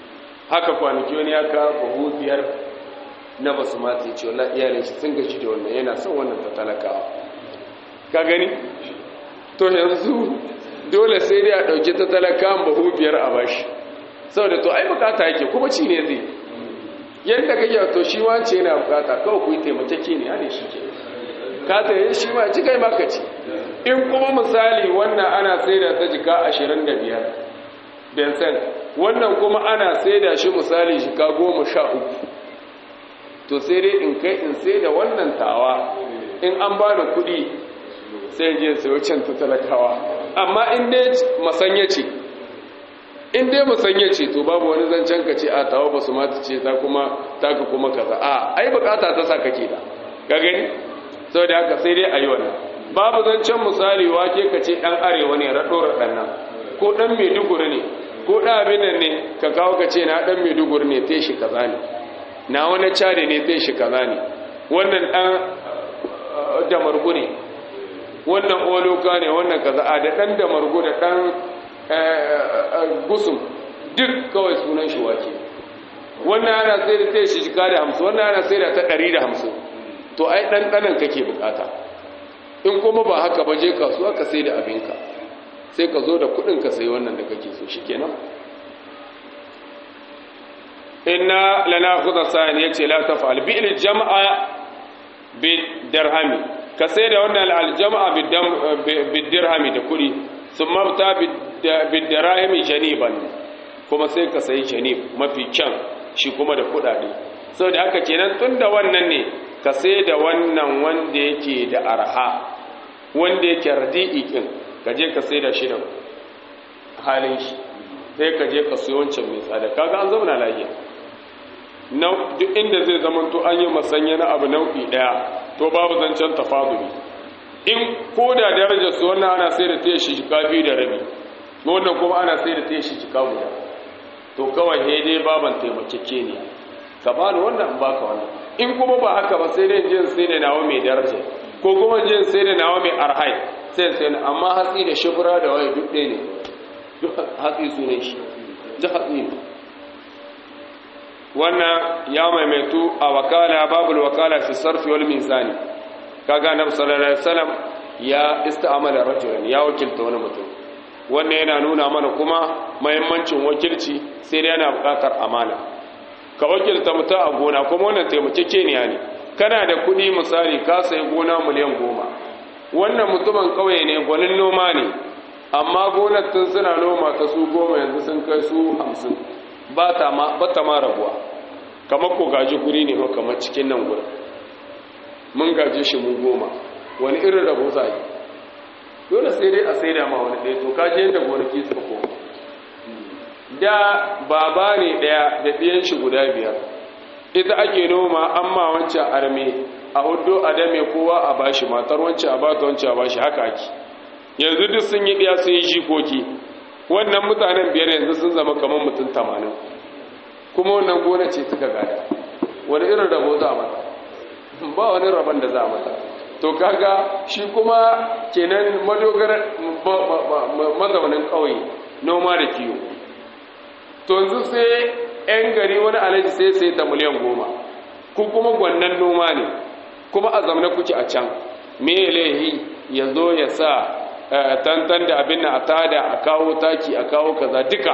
haka kwanaki wani ya ka bahu biyar na basu mata ya ce wala iyalin shi sun gaji da wannan yana son wannan ta talakawa ka gani to yanzu dole sai dai a ɗauki ta talakawan bahu biyar a bashi saboda to ai bukata yake kuma ci ne zai yadda kake to shi wance yana bukata kawai ku yi taimakeke ne hane shi ke ka tsaye shi ma ci kai maka ci in kuma misali wannan ana sai da ta jika ashirin da biyar benson wannan kuma ana sai da shi misali jika goma sha uku to sai dai in kai in sai da wannan tawa in an ba da kuɗi sai je sai wucin ta talakawa amma in dai masanya ce in dai musanya ce to babu wani zancen ka ce a tawa ba su mata ce ta kuma taka kuma kaza a ai bukata ta sa kake da ka gani sau da haka sai dai a yi wannan babu zancen misali wake ka ce ɗan arewa ne raɗo raɗan nan ko ɗan maiduguri ne ko ɗan abin nan ne ka kawo ka ce na ɗan maiduguri ne ta shi kaza ne na wani cari ne ta shi kaza ne wannan ɗan damargu ne wannan oloka ne wannan kaza a da ɗan damargu da ɗan gusum duk kawai sunan shi wake wannan ana sai da ta shi jika da hamsin wannan ana sai da ta ɗari da hamsin to ai ɗanɗanan kake bukata in kuma ba haka ba je kasuwa ka sai da abinka sai ka zo da kuɗin ka sai wannan da kake so shi kenan inna lana khudha sani yace la taf'al bi al jam'a bi dirhami ka sai da wannan al jam'a bi dirhami da kuɗi summa ta bi dirhami janiban kuma sai ka sayi janib mafi kyan shi kuma da kuɗaɗe saboda haka kenan tunda wannan ne ka sai da wannan wanda yake da arha wanda yake radi'i kin ka je ka sai da shi da halin shi sai ka je ka sayi wancan mai tsada kaga an zauna lafiya duk inda zai zama to an yi masanya na abu nau'i daya to babu zancen tafaduli in ko da darajar su wannan ana sai da ta shi jika biyu da rabi wannan kuma ana sai da ta shi jika guda to kawai dai baban taimakeke ne ka ba ni wannan in baka wannan in kuma ba haka ba sai dai jin sai da nawa mai daraja ko kuma jin sai da nawa mai arhai sai sai amma hatsi da shubura da waye duk ɗaya ne duk hatsi sunan shi duk hatsi ne wannan ya maimaitu a wakala babul wakala fi sarfi wal mizani kaga annabi sallallahu alaihi wasallam ya ista'amala rajulan ya wakilta wani mutum wannan yana nuna mana kuma muhimmancin wakilci sai dai yana buƙatar amana ka wakilta mutum a gona kuma wannan taimakekeniya ne kana da kuɗi misali ka sayi gona miliyan goma wannan mutumin ƙauye ne gwanin noma ne amma gonar tun suna noma ta su goma yanzu sun kai su hamsin ba ta ma rabuwa kamar ko gaji guri ne kamar cikin nan gurin mun gaje shi mu goma wani irin rabo za yi dole sai dai a sai da ma wani ɗaya to kaji yadda gonaki suka koma da baba ne ɗaya da ɗiyan shi guda biyar ita ake noma amma wancan arme a hudu a dame kowa a bashi matar wancan a bata wancan a bashi haka ake yanzu duk sun yi ɗaya sun yi jikoki wannan mutanen biyar yanzu sun zama kamar mutum tamanin kuma wannan gona ce suka gada wani irin rabo za a mata ba wani rabon da za a mata to kaga shi kuma kenan madogara mazaunin ƙauye noma da kiwo to yanzu sai 'yan gari wani alaji sai sai ta miliyan goma ku kuma gwannan noma ne kuma a zamana kuke a can me laihi ya zo ya sa tantan da abin na a tada a kawo taki a kawo kaza duka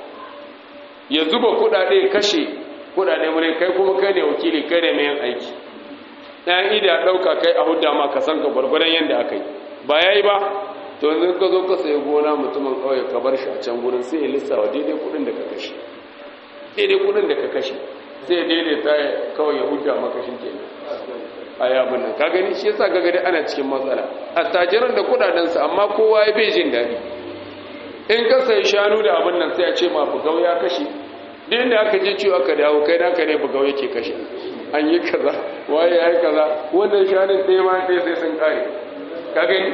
ya zuba kudade kashe kudade mure kai kuma kai ne wakili kai ne mai yin aiki ɗan ida ɗauka kai a hudda ma ka san ka gwargwadon yadda aka yi ba ya yi ba to yanzu ka zo ka sayi gona mutumin kawai ka bar shi a can gurin sai ya lissawa daidai kudin da ka kashe daidai kudin da ka kashe sai ya daidaita kawai ya hudda makashin kenan a yabin nan ka gani shi yasa gagari ana cikin matsala attajiran da kudadensu amma kowa ya bai jin daɗi in ka sai shanu da abin nan sai a ce ma bugau ya kashe din da aka je ciwo aka dawo kai naka ne bugau yake kashe an yi kaza waye ya yi kaza wannan shanun ɗaya ma ɗaya sai sun kare ka gani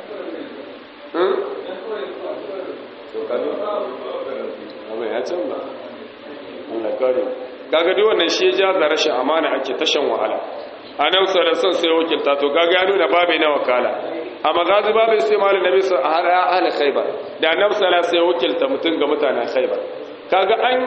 abin ya canza Allah kare kaga duk wannan shi ya ja da rashin amana ake tashan wahala a nan son sai wakilta to kaga ya nuna babu na wakala a magazi babu sai malin nabi sun ahli khaybar da annabi sallallahu sai wakilta mutum ga mutanen khaybar kaga an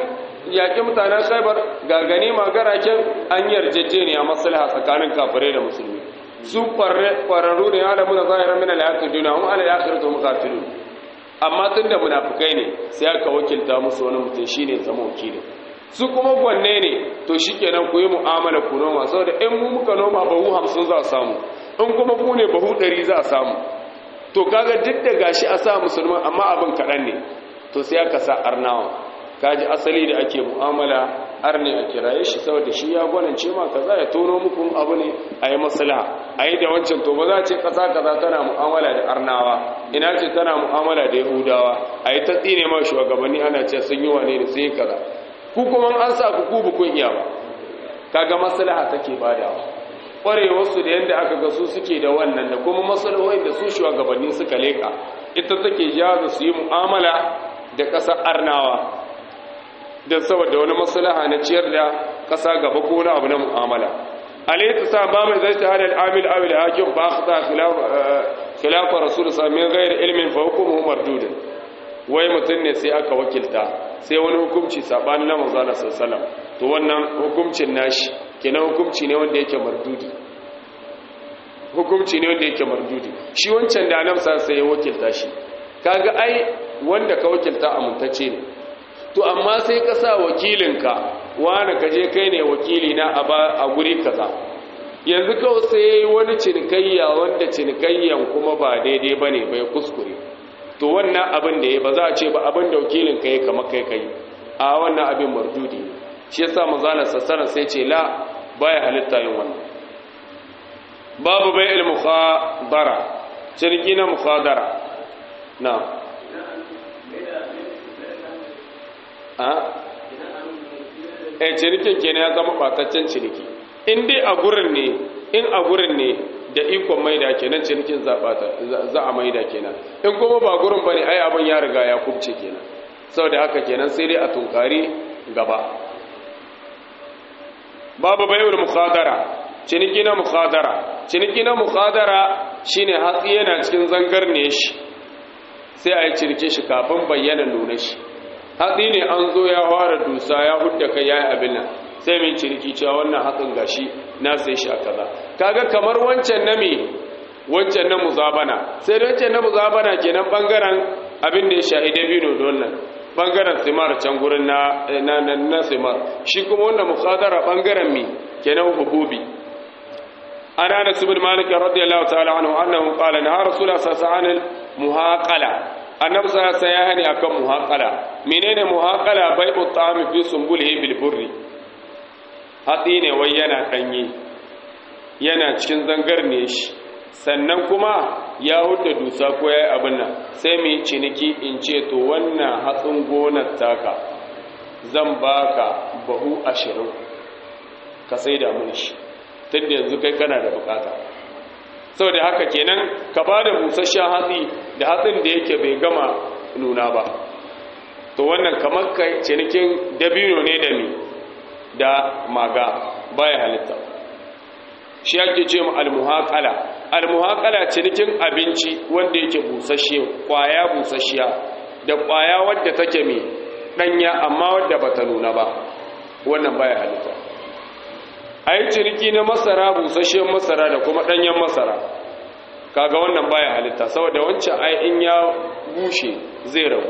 yaƙi mutanen khaibar ga ganima garaken an yarjejeniya maslaha tsakanin kafirai da musulmi su kwararru ne alamu da zahirar min al-yaqin duna hum ala al-akhirati hum qatilun amma tunda munafikai ne sai aka wakilta musu wani mutum shine zama wakili su kuma gwanne ne to shikenan ku yi mu'amala ku noma saboda in mu muka noma bahu 50 za a samu in kuma ku ne bahu 100 za a samu to kaga duk da gashi a sa musulman amma abin kaɗan ne to sai aka sa arnawa kaji asali da ake mu'amala arne a kiraye shi saboda shi ya gwanance ma kaza ya tono muku abu ne a yi maslaha a yi da wancan to ba za ce kasa kaza tana mu'amala da arnawa ina ce tana mu'amala da yahudawa a yi ta tsine ma shugabanni ana ce sun yi wane da sun yi kaza ku kuma an sa ku ku bukun iya ba kaga maslaha take badawa kwarewarsu da yadda aka ga su suke da wannan da kuma maslahohin da su shugabanni suka leka ita take jaza su yi mu'amala da ƙasar arnawa don saboda wani maslaha na ciyar da ƙasa gaba ko wani abu na mu'amala alayhi sa ba mai zai ta hadal amil awil hakim ba khata khilafa rasul sa min ghairi ilmin fa hukmuhu mardud wai mutun ne sai aka wakilta sai wani hukunci sabanin na manzo Allah sallallahu to wannan hukuncin nashi kenan hukunci ne wanda yake mardudi hukunci ne wanda yake mardudi shi wancan da annabi sai ya wakilta shi kaga ai wanda ka wakilta amintacce ne to amma sai ka sa wakilinka wani ka je kai ne wakili na a guri kaza yanzu kawai sai wani cinikayya wanda cinikayyan kuma ba daidai ba ne bai kuskure to wannan abin da ya ba za a ce ba abin da wakilinka ya kama kai kai a wannan abin mardudi shi yasa manzana sassana sai ce la baya halitta yin wannan babu bai il mukhadara ciniki na mukhadara na a cinikin kenan ya zama bataccen ciniki in dai a gurin ne in a gurin ne da ikon maida kenan cinikin za a maida kenan in kuma ba gurin bane ai abin ya riga ya kubce kenan saboda haka kenan sai dai a tunkari gaba babu bai'ul mukhadara ciniki na mukhadara ciniki na mukhadara shine hatsi yana cikin zangar ne shi sai a yi cirke shi kafin bayyana nuna shi hatsi ne an zo ya fara dusa ya hudda kai yayi abin nan sai mai cirki cewa wannan hatsin gashi na sai shi a kaza kaga kamar wancan na me wancan na muzabana sai da wancan na muzabana kenan bangaren abin da ya shahide bino don nan bangaren simar can gurin na na na simar shi kuma wannan mukhadara bangaren mi kenan hububi ana da subul malik radiyallahu ta'ala anhu annahu qala na rasulullah sallallahu alaihi wasallam muhaqala annabi sallallahu alaihi wasallam ya akan muhaqala menene muhaqala bai'u ta'ami fi sumbulihi bil burri hatsi ne wai yana danye yana cikin zangar ne shi sannan kuma ya huda dusa ko yayi abin nan sai mu yi ciniki in ce to wannan hatsin gonar taka zan baka bahu ashirin ka sai da mun shi tunda yanzu kai kana da bukata saboda haka kenan ka ba da busasshen hatsi da hatsin da yake bai gama nuna ba to wannan kamar kai cinikin dabino ne da mi da maga baya halitta shi ake ce mu almuhaqala almuhaqala cinikin abinci wanda yake busasshe kwaya busasshiya da kwaya wadda take mi danya amma wadda bata nuna ba wannan baya halitta a yi ciniki na masara busasshen masara da kuma ɗanyen masara kaga wannan baya halitta saboda wancan ai in ya bushe zai rabu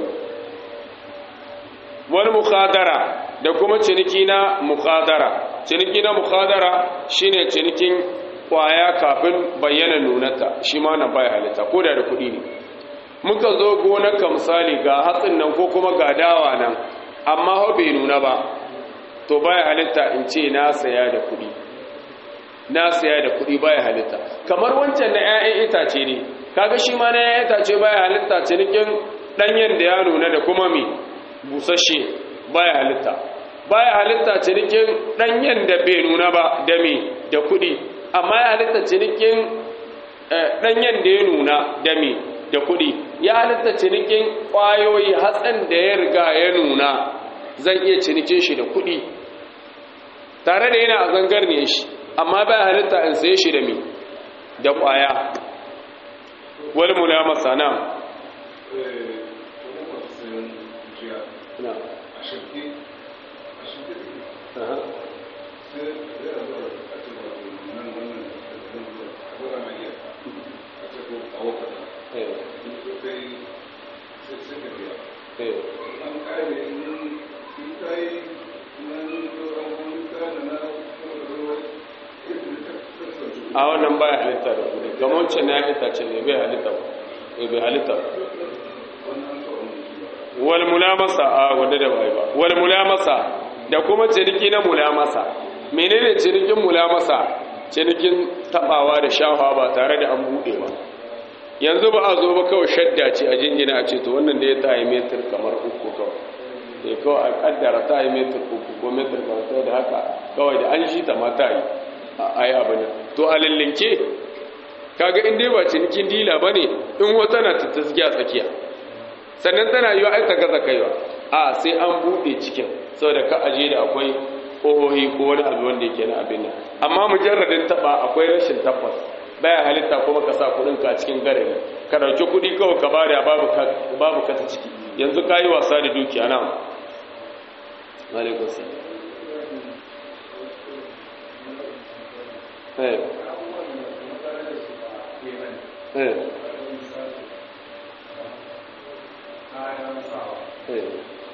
wani mukhadara da kuma ciniki na mukhadara ciniki na mukhadara shine cinikin kwaya kafin bayyana nunata shi ma nan baya halitta ko da da kuɗi ne muka zo gonarka misali ga hatsin nan ko kuma ga dawa nan amma hau bai nuna ba to baya halitta in ce na saya da kuɗi na saya da kuɗi baya halitta kamar wancan na 'ya'yan itace ne kaga shi ma na 'ya'yan itace baya halitta cinikin ɗanyen da ya nuna da kuma mi busasshe baya halitta baya halitta cinikin ɗanyen da bai nuna ba da mi da kuɗi amma ya halitta cinikin ɗanyen da ya nuna da mi da kuɗi ya halitta cinikin ƙwayoyi hatsin da ya riga ya nuna zan iya cinikin shi da kuɗi tare da yana a zangar ne shi amma bai halitta in saye shi da mi da ƙwaya wal mulamasa na shi da take aha sai zai a zuwa a ce ba nan wannan da zan zuwa a gwada mai iya a ce ko a wakata eh in so kai sai sai ka biya eh an kare in in ka yi nan sauran wani kana na kuma da ruwa yadda ta kasance a wannan baya halitta da kudi kamar wancan na halitta ce ne bai halitta ba eh bai halitta ba wannan sauran shi ba wal mulamasa a wanda da bai ba wal mulamasa da kuma ciniki na mulamasa menene cinikin mulamasa cinikin tabawa da shafa ba tare da an bude ba yanzu ba a zo ba kawai shadda ce a jingina a ce to wannan da ya ta yi metir kamar uku kawai sai kawai a kaddara ta yi metir uku ko metir kamar da haka kawai da an shi ta ma ta yi a yi abin nan to a lallinke kaga in dai ba cinikin dila ba ne in wata na ta tasgiya tsakiya sannan tana yi wa aika gaza kaiwa a sai an buɗe cikin saboda ka aje da akwai ƙohohi ko wani abu wanda yake na abin nan amma mujarradin taɓa akwai rashin tabbas baya halitta kuma ka sa kuɗin ka cikin garari ka ɗauki kuɗi kawai ka bada babu ka babu ka ta ciki yanzu ka yi wasa da dukiya na alaikum salam eh eh eh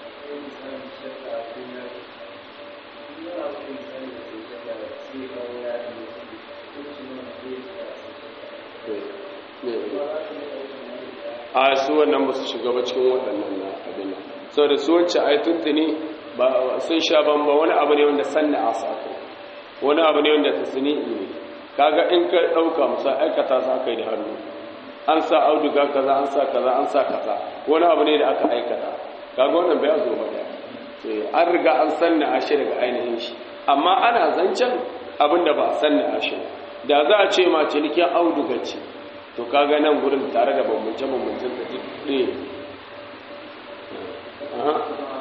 a su wannan ba su shiga ba cikin waɗannan na abin nan sau da su wance ai tuntuni ba sun sha bamba wani abu ne wanda sanna a sako wani abu ne wanda ta sini ne kaga in ka ɗauka musa aikata sa kai da hannu an sa auduga kaza an sa kaza an sa kaza wani abu ne da aka aikata kaga wannan bai zo ba da an riga an sanna a shi daga ainihin shi amma ana zancen abin da ba a sanna a shi da za a ce ma cinikin auduga ce to kaga nan gurin tare da bambance bambancen da duk ɗaya aha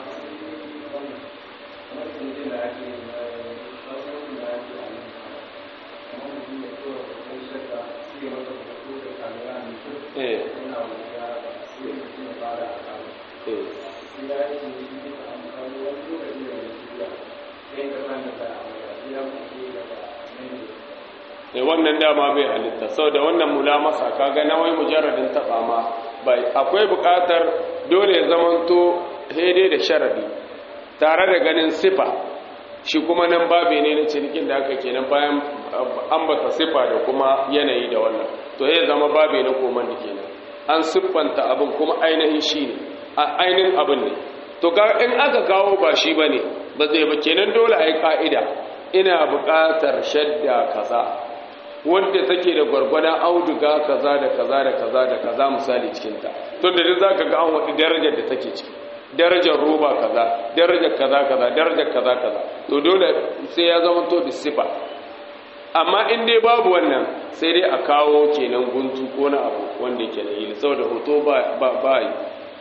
eh eh ne wannan dama bai halitta sau da wannan mulamasa kaga na wai mujarradin taɓa ma bai akwai buƙatar dole ya zamanto daidai da sharadi tare da ganin sifa shi kuma nan babe ne na cinikin da aka kenan bayan ambata sifa da kuma yanayi da wannan to ya zama babe na koman da kenan an siffanta abin kuma ainihin shi ne a ainihin abin ne to in aka kawo ba shi ba ne ba zai ba kenan dole a yi ƙa'ida ina buƙatar shadda kaza wadda take da gwargwadon auduga kaza da kaza da kaza da kaza misali cikinta tun da duk za ka ga an waɗi darajar da take ciki darajar roba kaza darajar kaza kaza darajar kaza kaza to dole sai ya zama to bisifa amma in dai babu wannan sai dai a kawo kenan guntu ko na abu wanda yake da yi saboda hoto ba ba yi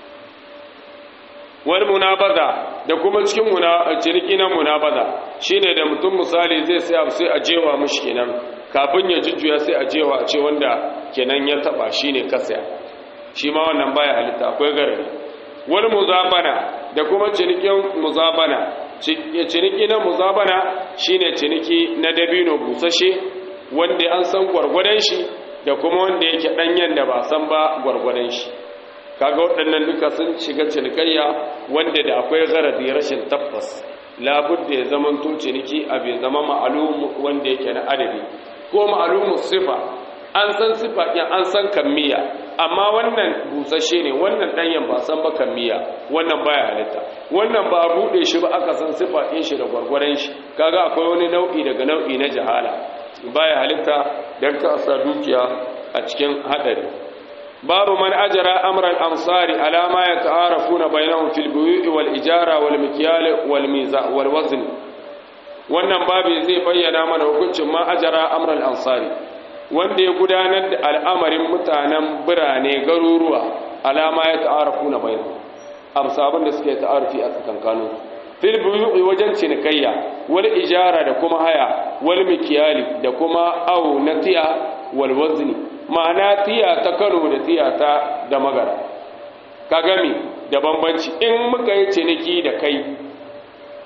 wani munabaza da kuma cikin ciniki na munabaza shine da mutum misali zai sai abu sai a jewa mushi kenan kafin ya jujjuya sai a jewa a ce wanda kenan ya taba shine kasaya shi ma wannan baya halitta akwai garari wani muzabana da kuma cinikin muzabana ciniki na muzabana shine ciniki na dabino busashe wanda an san gwargwadon shi da kuma wanda yake danyen da ba san ba gwargwadon shi kaga waɗannan duka sun shiga cinikayya wanda da akwai garadi rashin tabbas labudda ya zama to ciniki a bai zama ma'alum wanda yake na adadi ko ma'alumu sifa an san sifa ɗin an san kammiya amma wannan busashe ne wannan ɗanyen ba san ba kammiya wannan baya halitta wannan ba buɗe shi ba aka san sifa ɗin shi da gwargwaron shi kaga akwai wani nau'i daga nau'i na jahala baya halitta don ka sa dukiya a cikin haɗari babu man ajara amran ansari ala ma yata'arafuna bainahum fil buyu'i wal ijara wal mikyal wal miza wal wazn wannan babu zai bayyana mana hukuncin ma ajara amran ansari wanda ya gudanar da al'amarin mutanen birane garuruwa alama ya ta'arafuna bainahum amsa abin da suke ta'arufi a tsakankanin fil buyu'i wajen cinikayya wal ijara da kuma haya wal mikyali da kuma aw na tiya wal wazni ma'ana tiya ta Kano da tiya ta da magara ka gami da bambanci in muka yi ciniki da kai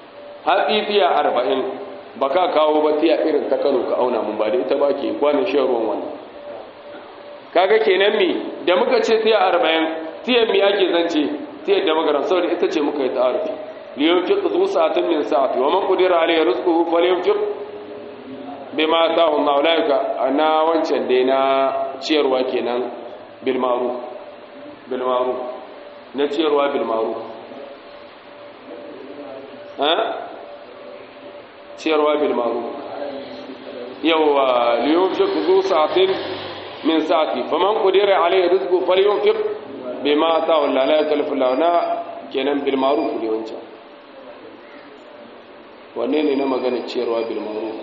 hatsi tiya arba'in ba ka kawo ba tiya irin ta kano ka auna mun ba da ita ba ke kwanin shan ruwan wani kaga kenan mi da muka ce tiya arba'in tiyan mi ake zance tiyar da magaran saboda ita ce muka yi ta'arufi liyan fi zu sa'atin min sa'ati wa man qudira alayhi rizquhu falyunfiq bima ataahu Allah ulaika na wancan dai na ciyarwa kenan bil ma'ruf bil ma'ruf na ciyarwa bil ma'ruf ha ciyarwa bil ma'ruf yawa liyunfiq zu sa'atin min sa'ati faman qudira alayhi rizquhu falyunfiq bima ataahu Allah la yukallifu Allah na kenan bil ma'ruf ne wancan wanne ne na magana ciyarwa bil ma'ruf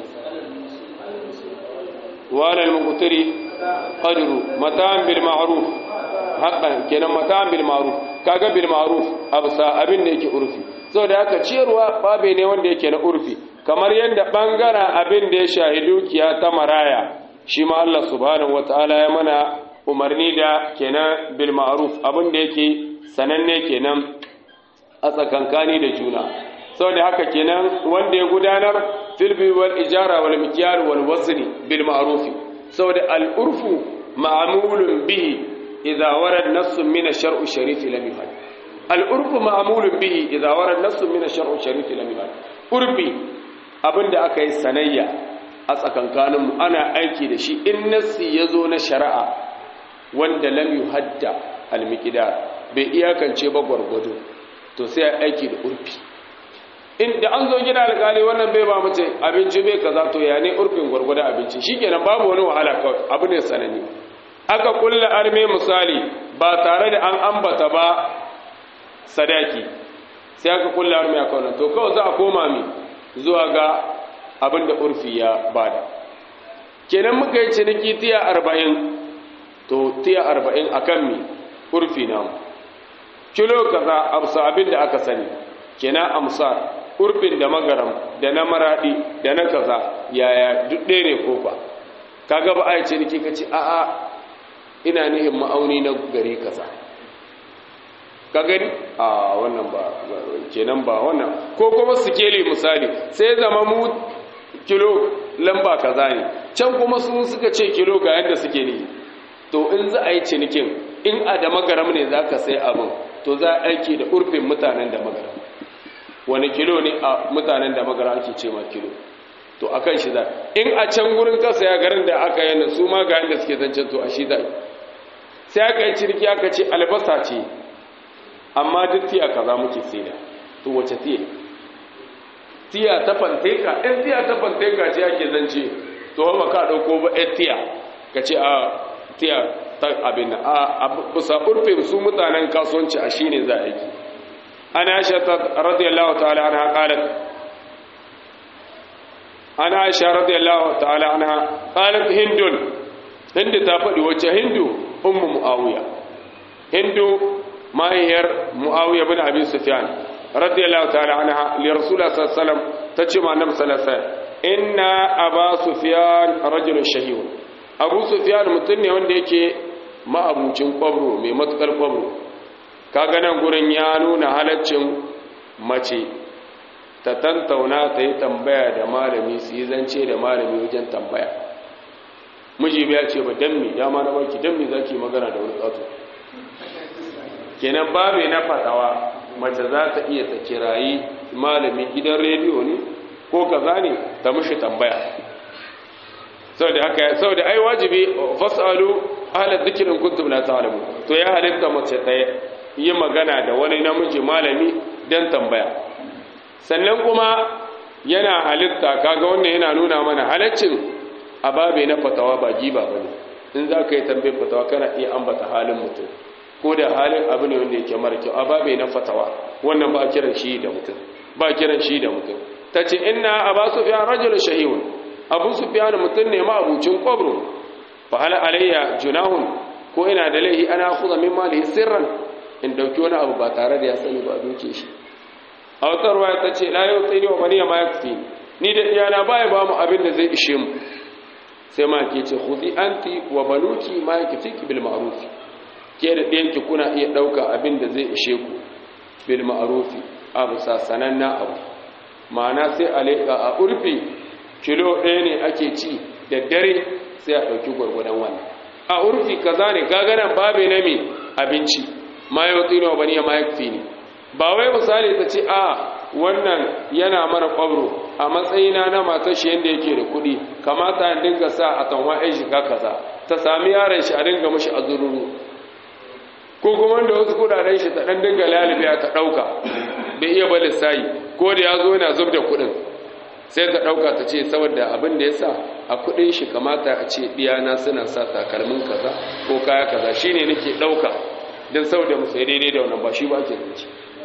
wala al muqtari qadru mata'an bil ma'ruf haqqan kenan mata'an bil ma'ruf kaga bil ma'ruf absa abin da yake urfi saboda haka ciyarwa babe ne wanda yake na urfi kamar yadda bangaren abin da ya shahi dukiya ta maraya shi ma Allah subhanahu wataala ya mana umarni da kenan bil ma'ruf abin da yake sananne kenan a tsakankani da juna saboda haka kenan wanda ya gudanar filbi wal ijara wal mikyar wal wazni bil ma'ruf saboda al urfu ma'mulun bihi idza warad nassun min ash-shar'i sharif lam yuhad al urfu ma'mulun bihi idza warad nassun min ash-shar'i sharif lam yuhad urfi abinda aka yi sanayya a tsakankanin mu ana aiki da shi in nassi yazo na shari'a wanda lam yuhadda al miqdar bai iyakance ba gwargwado to sai aiki da urfi inda an zo gina alƙali wannan bai ba mace abinci bai kaza to ya ne urfin gwargwadon abinci shikenan babu wani wahala kawai abu ne sanani aka kulla arme misali ba tare da an ambata ba sadaki sai aka kulla arme a kawai to kawai za a koma mi zuwa ga abin da urfi ya bada kenan muka yi ciniki tiya arba'in to tiya arba'in akan mi urfi namu kilo kaza amsa abin da aka sani kenan amsar urfin da magaram da na maradi da na kaza yaya duk ɗaya ne ko ba kaga ba a yi ciniki ka ce a'a ina nihin ma'auni na gari kaza ka gani a wannan ba kenan ba wannan ko kuma sikeli misali sai zama mu kilo lamba kaza ne can kuma sun suka ce kilo ga yadda suke ne to in za a yi cinikin in a da magaram ne za ka sai abin to za a aiki da urfin mutanen da magaram wani kilo ne a mutanen da magaram ake ce ma kilo to a kan shi za in a can gurin kasa ya garin da aka yana su ma ga yadda suke zancen to a shi za sai aka yi ciniki aka ce albasa ce amma duk tiya kaza muke saida to wace tiya tiya ta fanteka in tiya ta fanteka ce ake zance to ba ka dauko ba ɗan tiya ka ce a tiya ta abin a bisa urfin su mutanen kasuwanci a shine za a yi ana aisha radiyallahu ta'ala anha qalat ana aisha radiyallahu ta'ala anha qalat hindun hindu ta faɗi wacce hindu ummu muawiya hindu mahiyar muawiya bin abi sufyan radiyallahu ta'ala anha li rasulullah sallallahu alaihi wasallam tace ma annabi sallallahu alaihi wasallam inna aba sufyan rajulun shahiyun abu sufyan mutum ne wanda yake ma'abucin kwabro mai matukar kwabro kaga nan gurin ya nuna halaccin mace ta tantauna ta yi tambaya da malami su yi zance da malami wajen tambaya miji ya ce ba dammi ya ma na baki dammi za ki magana da wani ƙato kenan babe na fatawa mace za ta iya ta kirayi malami gidan rediyo ne ko kaza ne ta mushi tambaya saboda haka saboda ai wajibi fasalu ahla dhikrin kuntum la ta'lamu to ya halitta mace ta yi magana da wani namiji malami dan tambaya sannan kuma yana halitta kaga wannan yana nuna mana halaccin ababe na fatawa ba giba bane in za ka yi tambayar fatawa kana iya ambata halin mutum ko da halin abu ne wanda yake mara kyau ababe na fatawa wannan ba kiran shi da mutum ba kiran shi da mutum tace inna aba sufyan rajul shahihun abu sufyan mutum ne ma abucin qabru fa hal alayya junahun ko ina da laihi ana khudha min malihi sirran in dauki wani abu ba tare da ya sani ba duke shi a wata ruwaya ta ce la yau tsini wa maniya ma yakfi ni da iyana baya ba mu abin da zai ishe mu sai ma ke ce khudhi anti wa baluki ma yakfiki bil ma'ruf ke da ɗiyanki kuna iya ɗauka abin da zai ishe ku bil ma'ruf abu sa sananna abu ma'ana sai a leƙa a urfi kilo ɗaya ne ake ci da dare sai a ɗauki gwargwadon wannan a urfi kaza ne gaganan babe na mai abinci ma yau tsino ba ne ma yakfi ne ba wai misali ta ce a wannan yana mara kwabro a matsayina na matar shi yadda yake da kuɗi kamata a dinga sa a tanwa ɗan shiga kaza ta sami yaron shi a dinga mashi a zururu ko kuma da wasu kudaden shi ta ɗan dinga lalibiya ta ɗauka bai iya ba lissayi ko da ya zo yana zub da kuɗin sai ta ɗauka ta ce saboda abin da ya sa a kuɗin shi kamata a ce ɗiyana suna sa takalmin kaza ko kaya kaza shine nake ɗauka don saboda mu sai daidai da wannan ba shi ba ake zance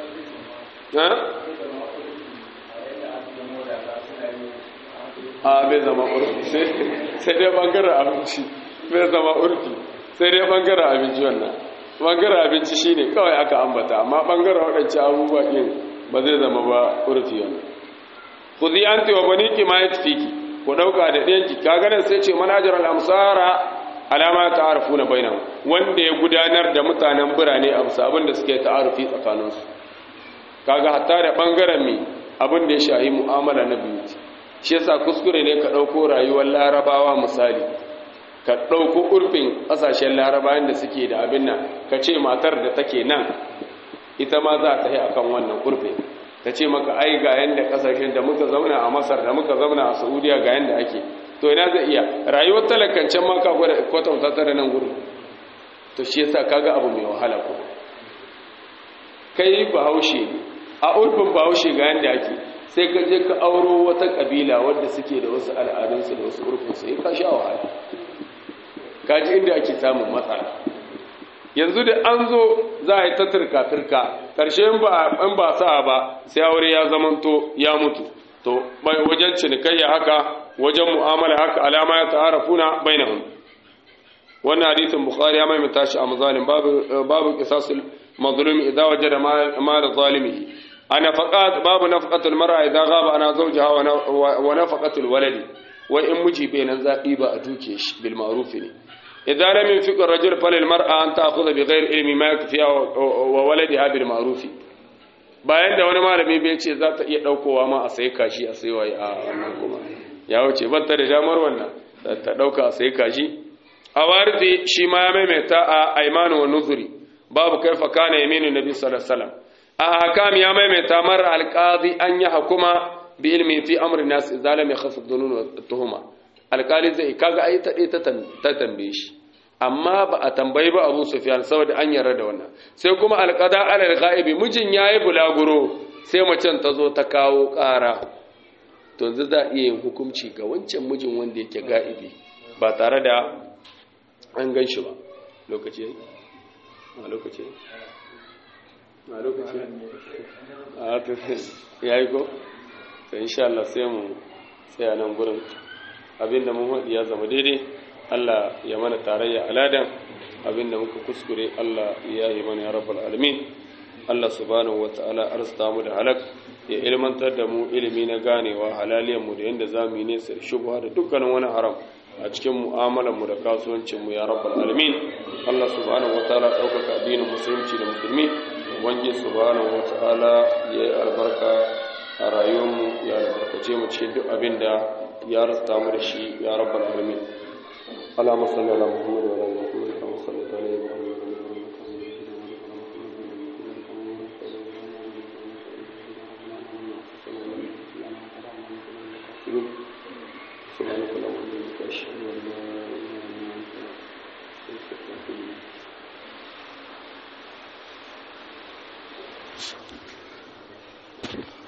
a bai zama urfi sai dai bangaren abinci bai zama urfi sai dai bangaren abinci wannan bangaren abinci shine kawai aka ambata amma bangaren waɗancan abubuwa ɗin ba zai zama ba urfi wannan ku zi an tewa bani ki ma ya tafiki ku ɗauka da ɗayanki ka ganin sai ce manajar al'amsara alama ta arafu na bainan wanda ya gudanar da mutanen birane a bisa abin da suke ta'arufi tsakaninsu kaga hatta da bangaren mai abin da ya shahi mu'amala na biyu shi yasa kuskure ne ka ɗauko rayuwar larabawa misali ka ɗauko urfin ƙasashen larabawan da suke da abin nan ka ce matar da take nan ita ma za ta yi akan wannan urfin ta ce maka ai ga yanda ƙasashen da muka zauna a masar da muka zauna a saudiya ga yanda ake to ina zai iya rayuwar talakancen ma ka gwada kwatanta ta da nan gudu to shi yasa kaga abu mai wahala ko kai bahaushe a urfin bahaushe ga yanda ake sai ka je ka auro wata kabila wadda suke da wasu al'adunsu da wasu urfinsu ya ka sha wahala ka ji inda ake samun matsala yanzu da an zo za a yi ta turka-turka ƙarshe in ba sa ba sai aure ya zamanto ya mutu to wajen cinikayya haka wajen mu'amala haka alama ya ta'arafuna bainahum wannan hadisin bukhari ya maimaita shi a mazalim babu babu qisasul mazlumi idza wajada mal zalimihi ana faqat babu nafaqatul mar'a idza ghaba ana zawjaha wa nafaqatul waladi wa in miji bainan zabi ba a duke shi bil ma'ruf ne idza lam yunfiq ar-rajul falil mar'a an ta'khudha bi ghairi ilmi ma yakfiha wa waladiha bil ma'ruf bayan da wani malami bai ce za ta iya daukowa ma a sai kashi a sai waye a wannan kuma ya wuce banta da damar wannan ta dauka a sai kashi a wardi shi ma ya maimaita a aimanu wa nuzuri babu kaifa kana yaminu nabi sallallahu alaihi wasallam a hakam ya maimaita mar alqadi an ya hukuma bi ilmi fi amri nas idza lam yakhaf ad-dunun wa tuhuma alqali zai kaga ai ta ta tambaye shi amma ba a tambayi ba Abu Sufyan saboda an yarda da wannan sai kuma alqada alal ghaibi mijin yayi bulaguro sai macen ta zo ta kawo ƙara to yanzu za iya yin hukunci ga wancan mijin wanda yake ga'ibi ba tare da an gan shi ba lokaci yayi a lokaci a lokaci a to yayi ko to insha Allah sai mu tsaya nan gurin abinda mun haɗi ya zama daidai Allah ya mana tarayya aladan abinda muka kuskure Allah ya yi mana ya rabbal alamin Allah subhanahu wataala arzuta mu da halak ya ilmantar da mu ilimi na ganewa halaliyan mu da yanda zamu yi nesa da shubha da dukkanin wani haram a cikin mu'amalar mu da kasuwancin mu ya rabbal alamin Allah subhanahu wataala daukaka addinin musulunci da musulmi wange subhanahu wataala ya yi albarka a rayuwar mu ya albarkace mu cikin duk abin da ya rasta mu da shi ya rabbal alamin اللهم صل على محمد وعلى ال محمد كما صليت على ابراهيم سبحانك اللهم وبحمدك اشهد ان لا اله الا انت استغفرك واتوب اليك